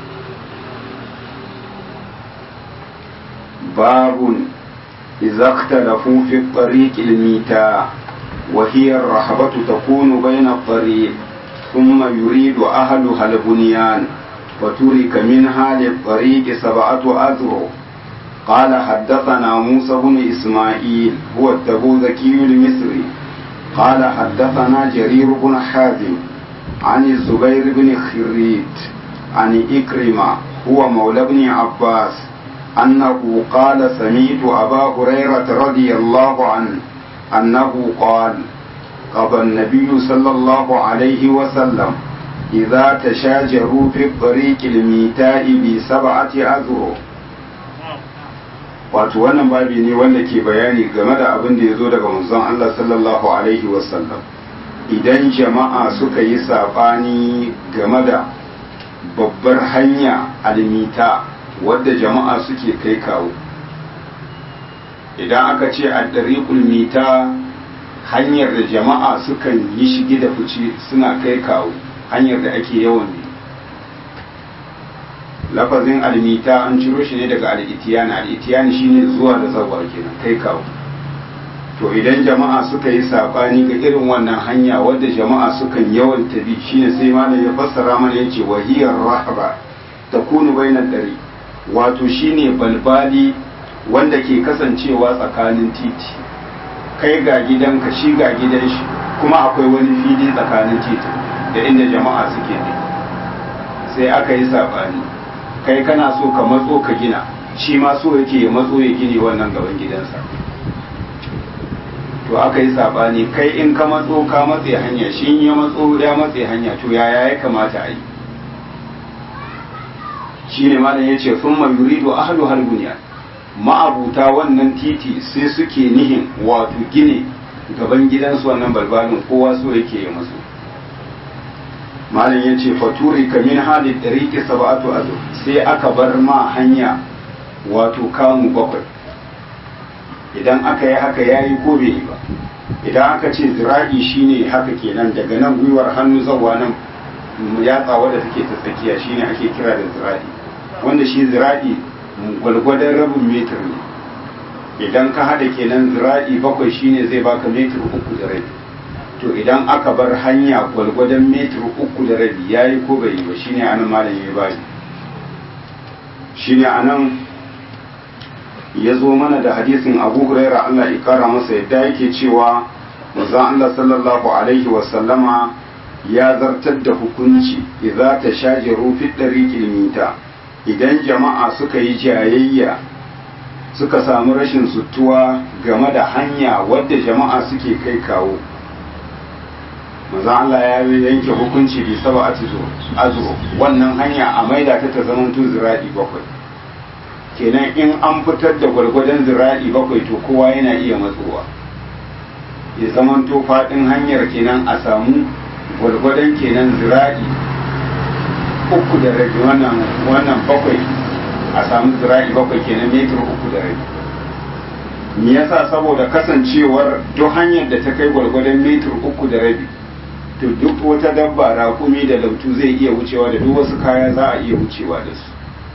babun إذا اختلفوا في الطريق الميتاء وهي الرحبة تكون بين الطريق ثم يريد أهلها البنيان وترك منها للطريق سبعة أذرع قال حدثنا موسى بن إسماعيل هو التبوذكي المصري قال حدثنا جرير بن حازم عن الزبير بن خريت عن إكرمة هو مولى بن عباس أنه قال سميت أبا هريرة رضي الله عنه أنه قال قضى النبي صلى الله عليه وسلم إذا تشاجروا في الطريق الميتاء بسبعة أذرع wato wannan babi ne wanda ke bayani game da abin da ya zo daga manzon Allah sallallahu alaihi wasallam idan jama'a suka yi saɓani game da babbar hanya almita wadda jama'a suke kai kawo idan aka ce a ɗariƙul mita hanyar da jama'a sukan yi shige da fice suna kai kawo hanyar da ake yawan bi lafazin almita an ciro shi ne daga al'itiyani al'itiyani shine zuwa da zawa kenan kai kawo to idan jama'a suka yi saɓani ga irin wannan hanya wadda jama'a sukan yawan tabi shine sai malam ya fassara mana yace wahiyar rahaba takunu bainar ɗari wato shine balbali wanda ke kasancewa tsakanin titi kai ga gidanka shi ga gidan shi kuma akwai wani fili tsakanin titi da inda jama'a suke ne sai aka yi saɓani kai kana so ka matso ka gina shi ma so yake ya matso ya gini wannan gaban gidansa to aka yi saɓani kai in ka matso ka matse hanya shi ya matso ya matse hanya to yaya ya kamata a yi shi ne malam ya ce sun yuridu ahlu halbuniya ma'abuta wannan titi sai suke nihin wato gine gaban gidansu wannan balbalin kowa so yake ya masu malam ya ce faturi kamin halin ɗariƙi saba'atu azu sai aka bar ma hanya wato kamu bakwai idan aka yi haka ya yi ko bai yi ba idan aka ce zira'i shine haka kenan daga nan gwiwar hannu zawa nan yatsa wadda take ta tsakiya shine ake kira da zira'i wanda shi zira'i gwalgwadon rabin metir ne idan ka hada kenan zira'i bakwai shine zai baka metir uku da rabi to idan aka bar hanya gwalgwadon metir uku da rabi yayi ko bai yi ba shine anan malam ya bani shine anan ya zo mana da hadisin abu huraira Allah ya kara masa yadda yake cewa manzon Allah sallallahu alaihi wasallama ya zartar da hukunci idza tashajaru fi dariqil mita idan jama'a suka yi jayayya suka samu rashin sutuwa game da hanya wadda jama'a suke kai kawo manzon Allah ya yanke hukunci bi saba azuru wannan hanya a maida ta ta zama zira'i bakwai kenan in an fitar da gwargwadon zira'i bakwai to kowa yana iya matsowa ya zamanto faɗin hanyar kenan a samu gwargwadon kenan zira'i uku da rabi wannan wannan bakwai a samu zira'i bakwai kenan metir uku da rabi me yasa saboda kasancewar duk hanyar da ta kai gwargwadon metir uku da rabi to duk wata dabba raƙumi da lautu zai iya wucewa da duk wasu kaya za a iya wucewa da su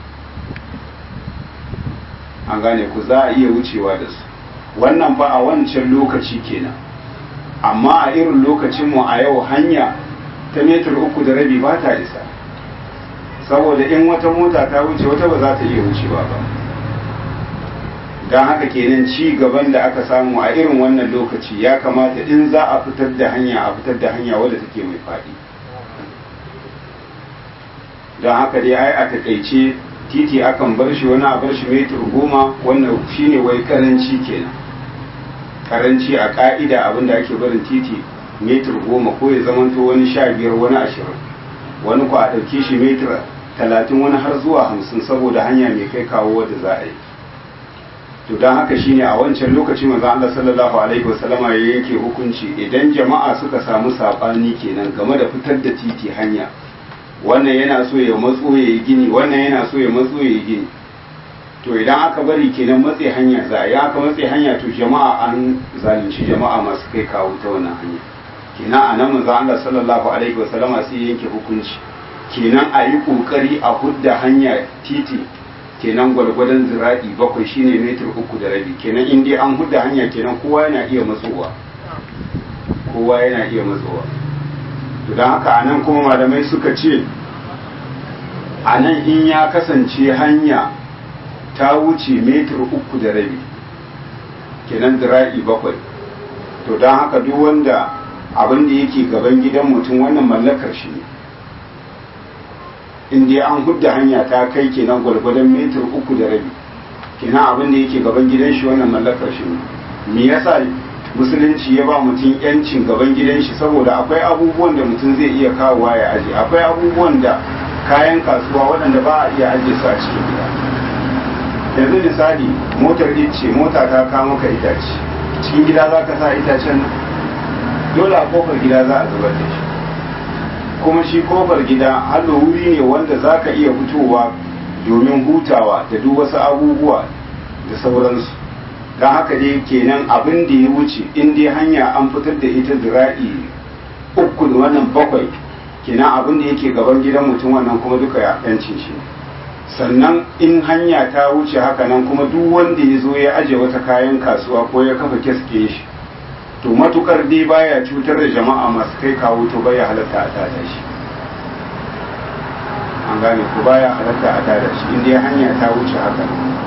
an gane ku za a iya wucewa da su wannan fa a wancan lokaci kenan amma a irin lokacinmu a yau hanya ta metar uku da rabi ba ta isa saboda in wata mota ta wuce wata ba za ta iya wucewa ba don haka kenan ci gaban da aka samu a irin wannan lokaci ya kamata in za a fitar da hanya a fitar da hanya wadda take mai faɗi don haka dai ai a takaice titi akan bar shi wani a bar shi metir goma wannan shine wai karanci kenan karanci a ka'ida abinda ake barin titi metir goma ko ya zamanto wani sha biyar wani ashirin wani ku a ɗauke shi metir talatin wani har zuwa hamsin saboda hanya mai kai kawo wadda za a yi to don haka shine a wancan lokaci manzo Allah sallallahu alaihi wasallama ya yanke hukunci idan jama'a suka samu sabani kenan game da fitar da titi hanya wannan yana so ya matso ya yi gini wannan yana so ya matso ya yi gini to idan aka bari kenan matse hanya za a yi aka matse hanya to jama'a an zalunci jama'a masu kai kawo ta wannan hanya kenan a nan manzo Allah sallallahu alaihi wasallama sai yanke hukunci kenan a yi kokari a hudda hanya titi kenan gwargwadon zira'i bakwai shine metir uku da rabi kenan in dai an hudda hanya kenan kowa yana iya matsowa kowa yana iya matsowa to don haka a nan kuma malamai suka ce a nan in ya kasance hanya ta wuce metir uku da rabi kenan zira'i bakwai to don haka duk wanda abin da yake gaban gidan mutum wannan mallakar shi ne in dai an hudda hanya ta kai kenan gwargwadon metir uku da rabi kenan abin da yake gaban gidan shi wannan mallakar shi ne me yasa musulunci ya ba mutum yancin gaban gidan shi saboda akwai abubuwan da mutum zai iya kawowa ya aje akwai abubuwan da kayan kasuwa waɗanda ba a iya aje su a cikin gida yanzu misali motar ice mota ta kawo maka itace cikin gida za ka sa itacen dole a kofar gida za a zubar da shi kuma shi kofar gida hallo wuri ne wanda za ka iya fitowa domin hutawa da duk wasu abubuwa da sauransu don haka dai kenan abin da ya wuce in dai hanya an fitar da ita zira'i uku da wannan bakwai kenan abin da yake gaban gidan mutum wannan kuma duka ya yancin shi sannan in hanya ta wuce haka nan kuma duk wanda ya zo ya aje wata kayan kasuwa ko ya kafa keske shi to matukar dai baya cutar da jama'a masu kai kawo to baya halatta a tada shi an gane ko baya halatta a tada shi in dai hanya ta wuce haka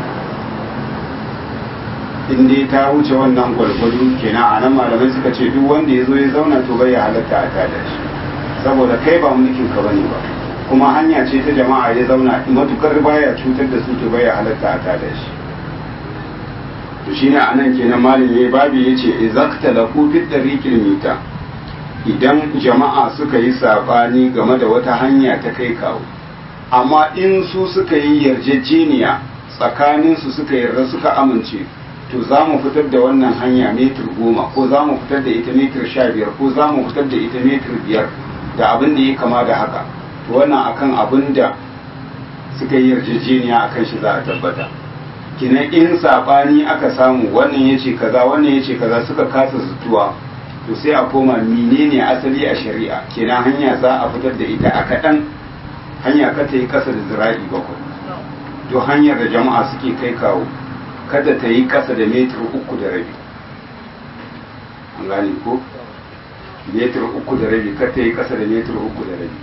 in dai ta wuce wannan gwargwado kenan a nan malamai suka ce duk wanda ya zo ya zauna to bai halatta a tada shi saboda kai ba mulkin ka bane ba kuma hanya ce ta jama'a ya zauna matukar baya cutar da su to bai halatta a tada shi to shine a nan kenan malam yayi babu yace izakta lahu fi dariqil mita idan jama'a suka yi sabani game da wata hanya ta kai kawo amma in su suka yi yarjejeniya tsakaninsu suka yarda suka amince to za mu fitar da wannan hanya metir goma ko za mu fitar da ita metir sha biyar ko za mu fitar da ita metir biyar da abin da ya kama da haka to wannan akan abin da suka yi yarjejeniya akan shi za a tabbata kinan in sabani aka samu wannan ya ce kaza wannan ya ce kaza suka kasa zutuwa to sai a koma menene asali a shari'a kenan hanya za a fitar da ita a kaɗan hanya ka ta yi ƙasa da zira'i bakwai to hanyar da jama'a suke kai kawo kada ta yi ƙasa da metir uku da rabi an gane ko metir uku da rabi kada ta yi ƙasa da metir uku da rabi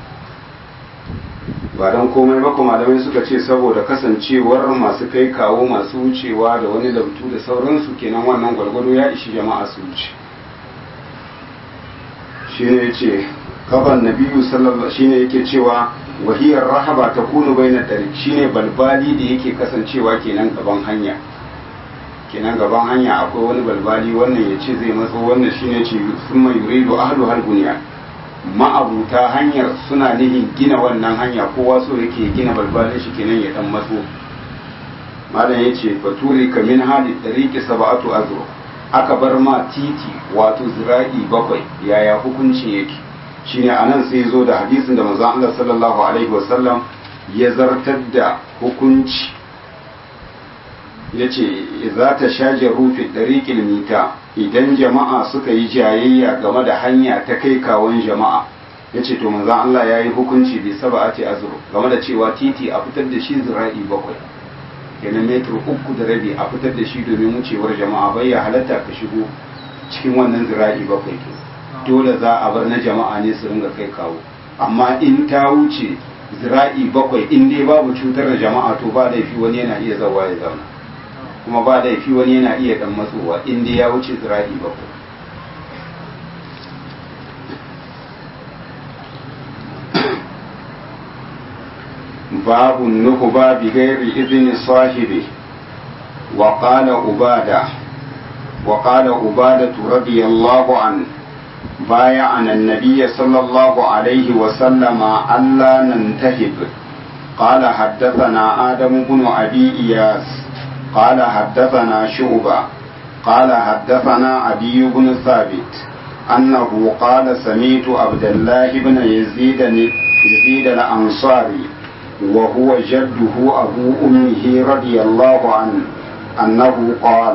ba don komai ba kuma malamai suka ce saboda kasancewar masu kai kawo masu wucewa da wani labtu da sauransu kenan wannan gwargwado ya ishi jama'a su wuce shi ne ce kaban nabiyu sallallahu shi ne yake cewa wahiyar rahaba ta kunu bai na ɗari shi ne balbali da yake kasancewa kenan gaban hanya kenan gaban hanya akwai wani balbali wannan ya ce zai matso wannan shi ne ce sun mai yuridu ahlu halbuniya ma'abuta hanyar suna nihin gina wannan hanya kowa so yake gina balbalin shi kenan ya dan matso malam ya ce baturi ka min hali ɗariƙi saba'atu azro aka bar ma titi wato zira'i bakwai yaya hukuncin yake shine anan sai zo da hadisin da manzon Allah sallallahu alaihi wasallam ya zartar da hukunci yace za ta shaje rufi ɗariƙil mita idan jama'a suka yi jayayya game da hanya ta kai kawon jama'a ya ce to manzan Allah ya yi hukunci bai saba a ce azuru game da cewa titi a fitar da shi zira'i bakwai kenan metar uku da rabi a fitar da shi domin wucewar jama'a bai ya halatta ka shigo cikin wannan zira'i bakwai ke dole za a bar na jama'a ne su ringa kai kawo amma in ta wuce zira'i bakwai in dai babu cutar da jama'a to ba laifi wani yana iya zawa ya zauna kuma ba laifi wani yana iya dan matsowa inda ya wuce zira'i bakwai babu nuhuba bi gairi izini sahibi wa qala ubada wa qala ubada radiyallahu an بايعنا النبي صلى الله عليه وسلم ألا ننتهب قال حدثنا آدم بن أبي إياس قال حدثنا شعبة قال حدثنا عدي بن ثابت أنه قال سميت عبد الله بن يزيد يزيد الأنصاري وهو جده أبو أمه رضي الله عنه أنه قال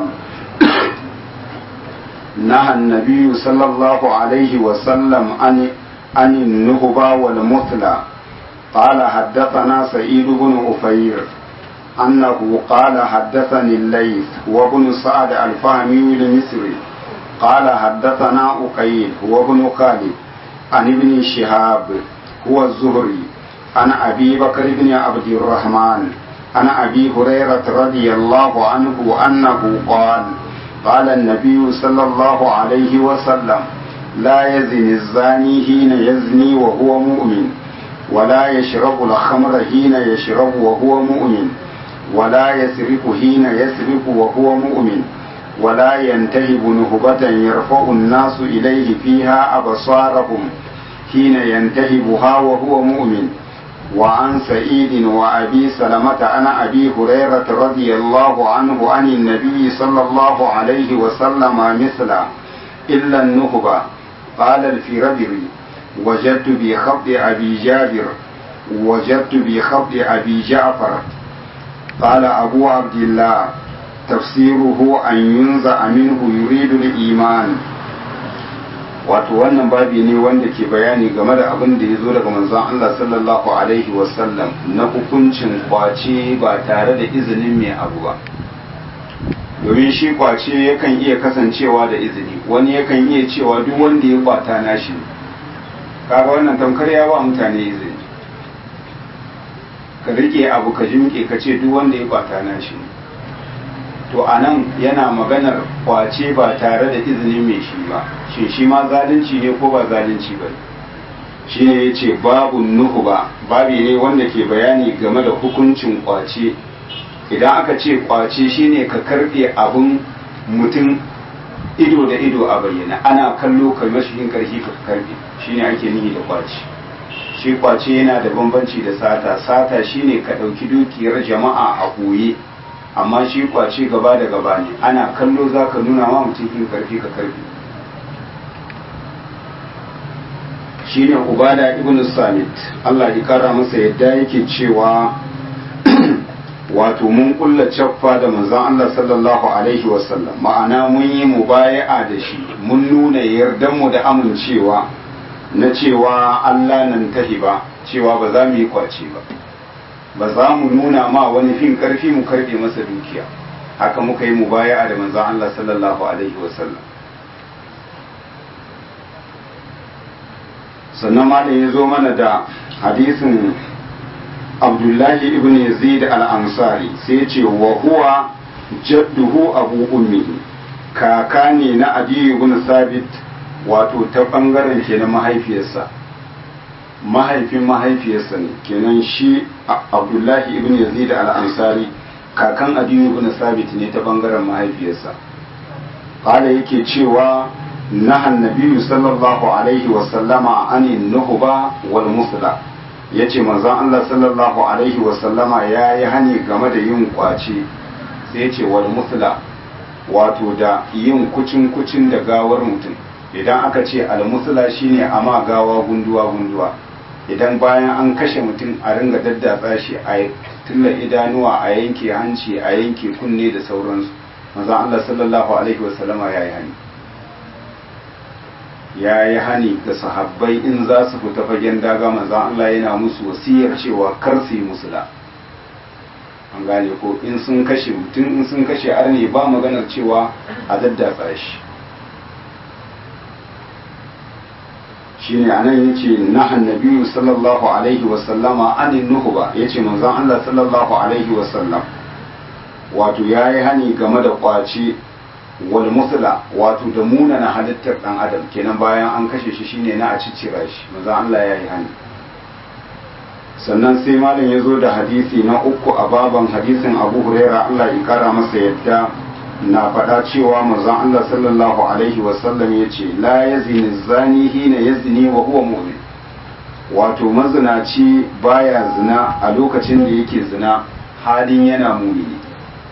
نهى النبي صلى الله عليه وسلم عن عن النهبة والمثلى قال حدثنا سعيد بن أفير أنه قال حدثني الليث وابن سعد الفهمي المصري قال حدثنا أقيل وابن خالد عن ابن شهاب هو الزهري عن أبي بكر بن عبد الرحمن عن أبي هريرة رضي الله عنه أنه قال قال النبي صلى الله عليه وسلم لا يزني الزاني حين يزني وهو مؤمن ولا يشرب الخمر حين يشرب وهو مؤمن ولا يسرق حين يسرق وهو مؤمن ولا ينتهب نهبة يرفع الناس إليه فيها أبصارهم حين ينتهبها وهو مؤمن وعن سعيد وأبي سلمة عن أبي هريرة رضي الله عنه عن النبي صلى الله عليه وسلم مثلا إلا النهبة قال الفربري وجدت بخط أبي جابر وجدت بخط أبي جعفر قال أبو عبد الله تفسيره أن ينزع منه يريد الإيمان wato wannan babi ne wanda ke bayani game da abin da ya zo daga manzon Allah sallallahu alaihi wasallam na hukuncin kwace ba tare da izinin mai abu ba domin shi kwace yakan iya kasancewa da izini wani yakan iya cewa duk wanda ya kwata nashi kaga wannan tamkar ya ba mutane izini ka rike abu ka jimke ka ce duk wanda ya kwata nashi to a nan yana maganar kwace ba tare da izinin mai shi ba shi shi ma zalunci ne ko ba zalunci ba shi ne ya ce babu nuhu ba babi ne wanda ke bayani game da hukuncin kwace idan aka ce kwace shine ka karbe abun mutum ido da ido a bayyana ana kallo kai mashihin karfi ka karbe shine ake nihi da kwace shi kwace yana da bambanci da sata sata shine ka ɗauki dukiyar jama'a a ɓoye amma shi kwace gaba da gaba ne ana kallo za ka nuna ma mutum in karfi ka karfi shi ne ubada ibn samit allah ya kara masa yadda yake cewa wato mun kulla caffa da manzon Allah sallallahu alaihi wasallam ma'ana mun yi mubaya'a da shi mun nuna yardan mu da amincewa na cewa Allah nan tahi ba cewa ba za mu yi kwace ba ba za mu nuna ma wani fin karfi mu karbe masa dukiya haka muka yi mubaya'a da manzon Allah sallallahu alaihi wasallam sannan malam ya zo mana da hadisin abdullahi ibn yazid al-ansari sai ce wa huwa jadduhu abu ummihi kaka ne na adiyu ibn sabit wato ta bangaren ke na mahaifiyarsa mahaifin mahaifiyarsa ne kenan shi abdullahi ibn yazid al-ansari kakan adiyu ibn sabit ne ta bangaren mahaifiyarsa kala yake cewa نهى النبي صلى الله عليه وسلم عن النهبة والمثلى yace manzon Allah sallallahu alaihi wasallama ya yi hani game da yin kwace sai yace wal musla wato da yin kucin kucin da gawar mutum idan aka ce al musla shine ama gawa gunduwa gunduwa idan bayan an kashe mutum a ringa daddatsa shi a tulla idanuwa a yanke hanci a yanke kunne da sauransu manzon Allah sallallahu alaihi wasallama ya yi hani ya yi hani ga sahabbai in za su fita fagen daga manzan Allah yana musu wasiyar cewa kar su yi musula an gane ko in sun kashe mutum in sun kashe arne ba maganar cewa a daddatsa shi shine anan yace nahan nabiyyu sallallahu alaihi wa sallama anin nuhba yace manzon Allah sallallahu alaihi wa sallam wato yayi hani game da kwace wal musla wato da munana halittar dan adam kenan bayan an kashe shi shine na a ciccira shi manzo Allah ya yi hani sannan sai malam ya zo da hadisi na uku a baban hadisin Abu Huraira Allah ya kara masa yadda na faɗa cewa manzon Allah sallallahu alaihi wasallam ya ce la yazni zani hina yazni wa huwa mu'min wato mazinaci baya zina a lokacin da yake zina halin yana mumini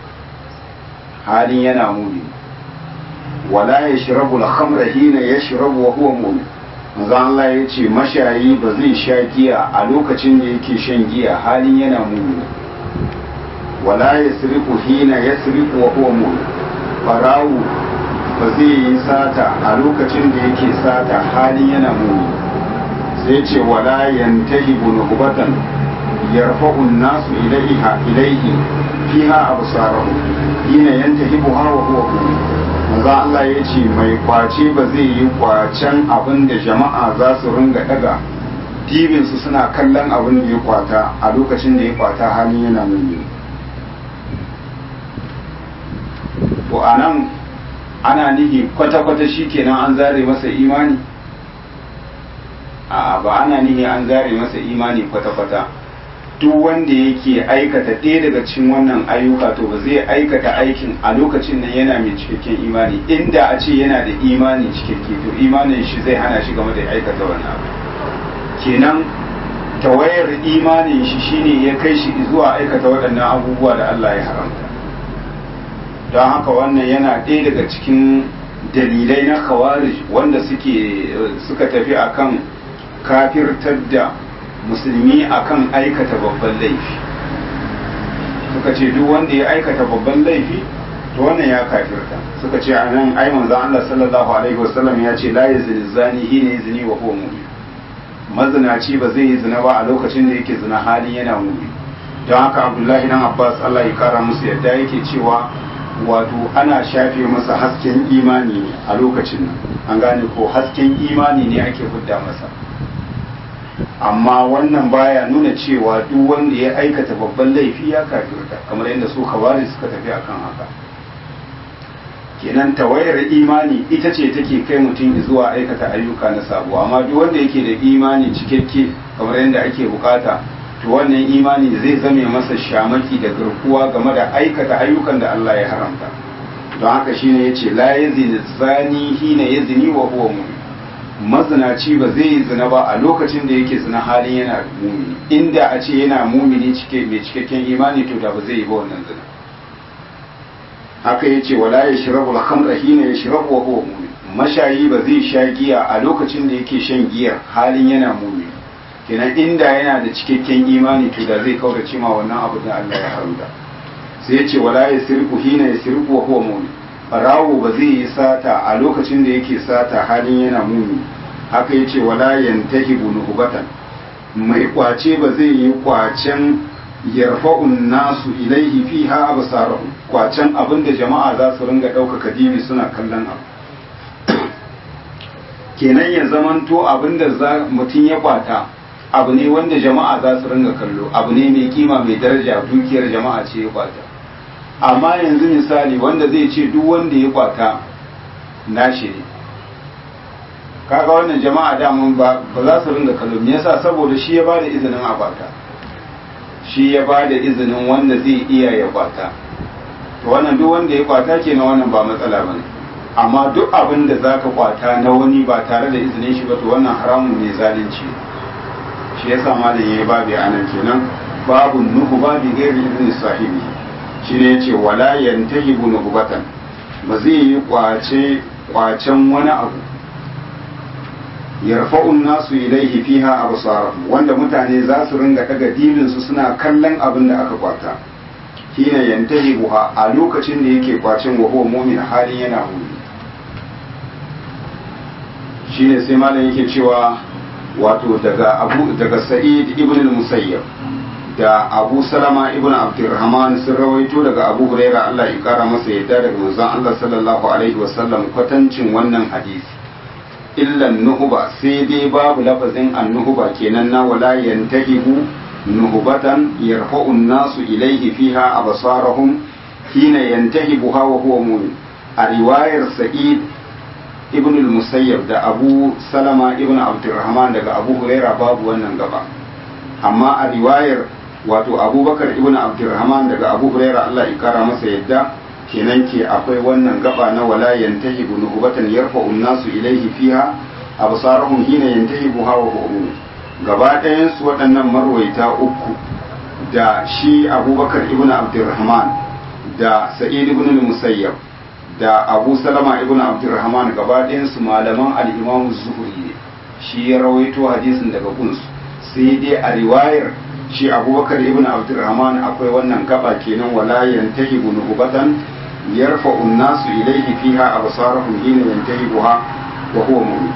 halin yana mumini wala ya shirabu al-khamra hina yashrabu wa huwa mu'min manzo Allah ya ce mashayi ba zai sha giya a lokacin da yake shan giya halin yana mu'min wala yasriqu hina yasriqu wa huwa mu'min farawu ba zai yi sata a lokacin da yake sata halin yana mu'min sai ce wala yantahibu nuhbatan yarfa'u an-nasu ilayha ilayhi fiha absarahu hina yantahibuha wa huwa mu'min manzo Allah ya ce mai kwace ba zai yi kwacen abin da jama'a za su ringa daga dibinsu suna kallon abin da ya kwata a lokacin da ya kwata halin yana nuni to a nan ana nihi kwata-kwata shi kenan an zare masa imani a ba ana nihi an zare masa imani kwata-kwata duk wanda yake aikata ɗaya daga cikin wannan ayyuka to ba zai aikata aikin a lokacin nan yana mai cikakken imani inda a ce yana da imani cikakke to imanin shi zai hana shi game da aikata wannan abu kenan tawayar imanin shi shine ya kai shi zuwa aikata waɗannan abubuwa da Allah ya haramta don haka wannan yana ɗaya daga cikin dalilai na khawarij wanda suke suka tafi akan kafirtar da musulmi akan aikata babban laifi suka ce duk wanda ya aikata babban laifi to wannan ya kafirta suka ce anan ai manzon Allah sallallahu alaihi wasallam ya ce la yazni zani hina yazni wa huwa mu'min mazinaci ba zai yi zina ba a lokacin da yake zina halin yana mu'min don haka Abdullahi dan Abbas Allah ya kara musu yadda yake cewa wato ana shafe masa hasken imani ne a lokacin nan an gane ko hasken imani ne ake hudda masa amma wannan baya nuna cewa duk wanda ya aikata babban laifi ya kafirta kamar yadda su kawari suka tafi akan haka kenan tawayar imani ita ce take kai mutum zuwa aikata ayyuka na sabo amma duk wanda yake da imani cikakke kamar yadda ake bukata to wannan imani zai zame masa shamaki da garkuwa game da aikata ayyukan da Allah ya haramta don haka shine yace la yazni zani hina yazni wa huwa mu'min mazinaci ba zai yi zina ba a lokacin da yake zina halin yana mumini inda a ce yana mumini cike mai cikakken imani to da ba zai yi ba wannan zina haka yace wala yashrabu al-khamra hina yashrabu wa huwa mu'min mashayi ba zai sha giya a lokacin da yake shan giya halin yana mumini kenan inda yana da cikakken imani to da zai kaurace ma wannan abu da Allah ya haramta sai ya ce wala ya sirku hina ya sirku wa huwa mu'min barawo ba zai yi sata a lokacin da yake sata halin yana mumi haka ya ce wala yantahibu nuhbatan mai kwace ba zai yi kwacen yarfa'un nasu ilaihi fiha absarahum kwacen abin da jama'a za su ringa ɗaukaka dibi suna kallon abu kenan ya zamanto abin da mutum ya kwata abu ne wanda jama'a za su ringa kallo abu ne mai kima mai daraja dukiyar jama'a ce ya kwata amma yanzu misali wanda zai ce duk wanda ya kwata nashi ne kaga wannan jama'a daman ba ba za su ringa kallo me yasa saboda shi ya bada izinin a kwata shi ya bada izinin wanda zai iya ya kwata to wannan duk wanda ya kwata kenan wannan ba matsala bane amma duk abin da zaka kwata na wani ba tare da izinin shi ba to wannan haramun ne zalunci shi yasa malam yayi babu anan kenan babu nuhu babu gairi izinin sahibi shi ne yace wala yantahibu nuhbatan ba zai yi kwace kwacen wani abu yarfa'un nasu ilaihi fiha absarahum wanda mutane za su ringa daga dinin su suna kallon abin da aka kwata hina yantahibuha a lokacin da yake kwacin wa huwa mu'min halin yana mu'min shine sai malam yake cewa wato daga abu daga sa'id ibn al-musayyab da abu salama ibn abdurrahman sun rawaito daga abu huraira Allah ya kara masa yadda daga manzon Allah sallallahu alaihi wasallam kwatancin wannan hadisi illan nuhuba sai dai babu lafazin annuhuba kenan na wala yantahibu nuhubatan yarfa'u nasu ilaihi fiha absarahum hina yantahibuha wa huwa mu'min a riwayar sa'id ibn al-musayyab da abu salama ibn abdurrahman daga abu huraira babu wannan gaba amma a riwayar wato abubakar ibn abdurrahman daga abu huraira Allah ya kara masa yadda kenan ke akwai wannan gaba na wala yantahibu nuhbatan yarfa'u nasu ilaihi fiha absarahum hina yantahibu hawa hum gaba ɗayan su waɗannan marwaita uku da shi abubakar ibn abdurrahman da sa'id ibn musayyab da abu salama ibn abdurrahman gaba ɗayan su malaman al-imam zuhri ne shi ya rawaito hadisin daga gunsu sai dai a riwayar shi abubakar ibn abdurrahman akwai wannan gaba kenan wala yantahibu nuhbatan yarfa'u an-nasu ilayhi fiha absarahum hina yantahibuha wa huwa mu'min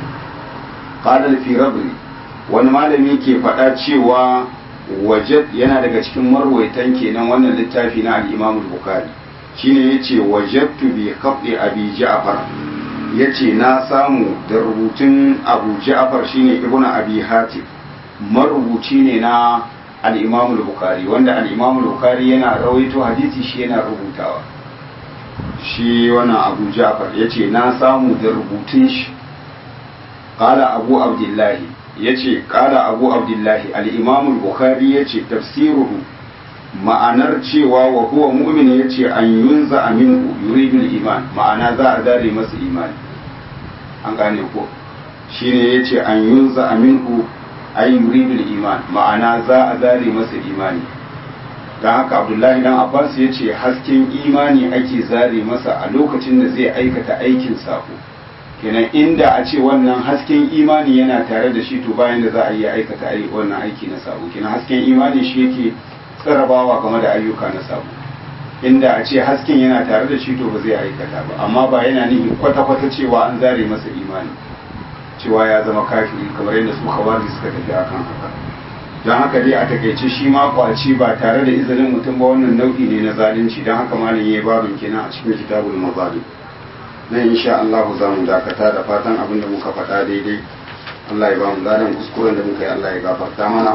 qala al-firabri wani malami ke faɗa cewa wajad yana daga cikin marwaitan kenan wannan littafi na al-imam al-bukhari shine yace wajadtu bi khatti abi ja'far yace na samu da rubutun abu ja'far shine ibnu abi hatim marubuci ne na al-imam al-bukhari wanda al-imam al-bukhari yana rawaito hadisi shi yana rubutawa shi wannan abu ja'far yace na samu da rubutun shi qala abu abdullahi yace qala abu abdullahi al-imam al-bukhari yace tafsiruhu ma'anar cewa wa huwa mu'min yace an yunza aminu yuridul iman ma'ana za a zare masa imani an gane ko shine yace an yunza aminu ay yuridul iman ma'ana za a zare masa imani dan haka abdullahi dan abbas yace hasken imani ake zare masa a lokacin da zai aikata aikin sako kenan inda a ce wannan hasken imani yana tare da shi to bayan da za a yi aikata wannan aiki na sako kenan hasken imani shi yake tsarabawa game da ayyuka na sabo inda a ce hasken yana tare da shi to ba zai aikata ba amma ba yana nufin kwata-kwata cewa an zare masa imani cewa ya zama kafiri kamar yadda su kawari suka tafi akan haka don haka dai a takaice shi ma kwaci ba tare da izinin mutum ba wannan nau'i ne na zalunci don haka malam yayi babin kenan a cikin kitabul mazalim nan insha Allah za mu dakata da fatan abin da muka faɗa daidai Allah ya ba mu zanen kuskuren da muka yi Allah ya gafarta mana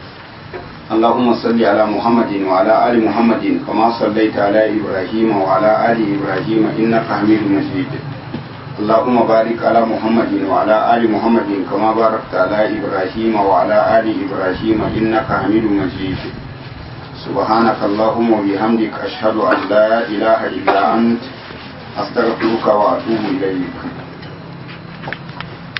اللهم صل على محمد وعلى آل محمد كما صليت على إبراهيم وعلى آل إبراهيم إنك حميد مجيد اللهم بارك على محمد وعلى آل محمد كما باركت على إبراهيم وعلى آل إبراهيم إنك حميد مجيد سبحانك اللهم وبحمدك أشهد أن لا إله إلا أنت أستغفرك وأتوب إليك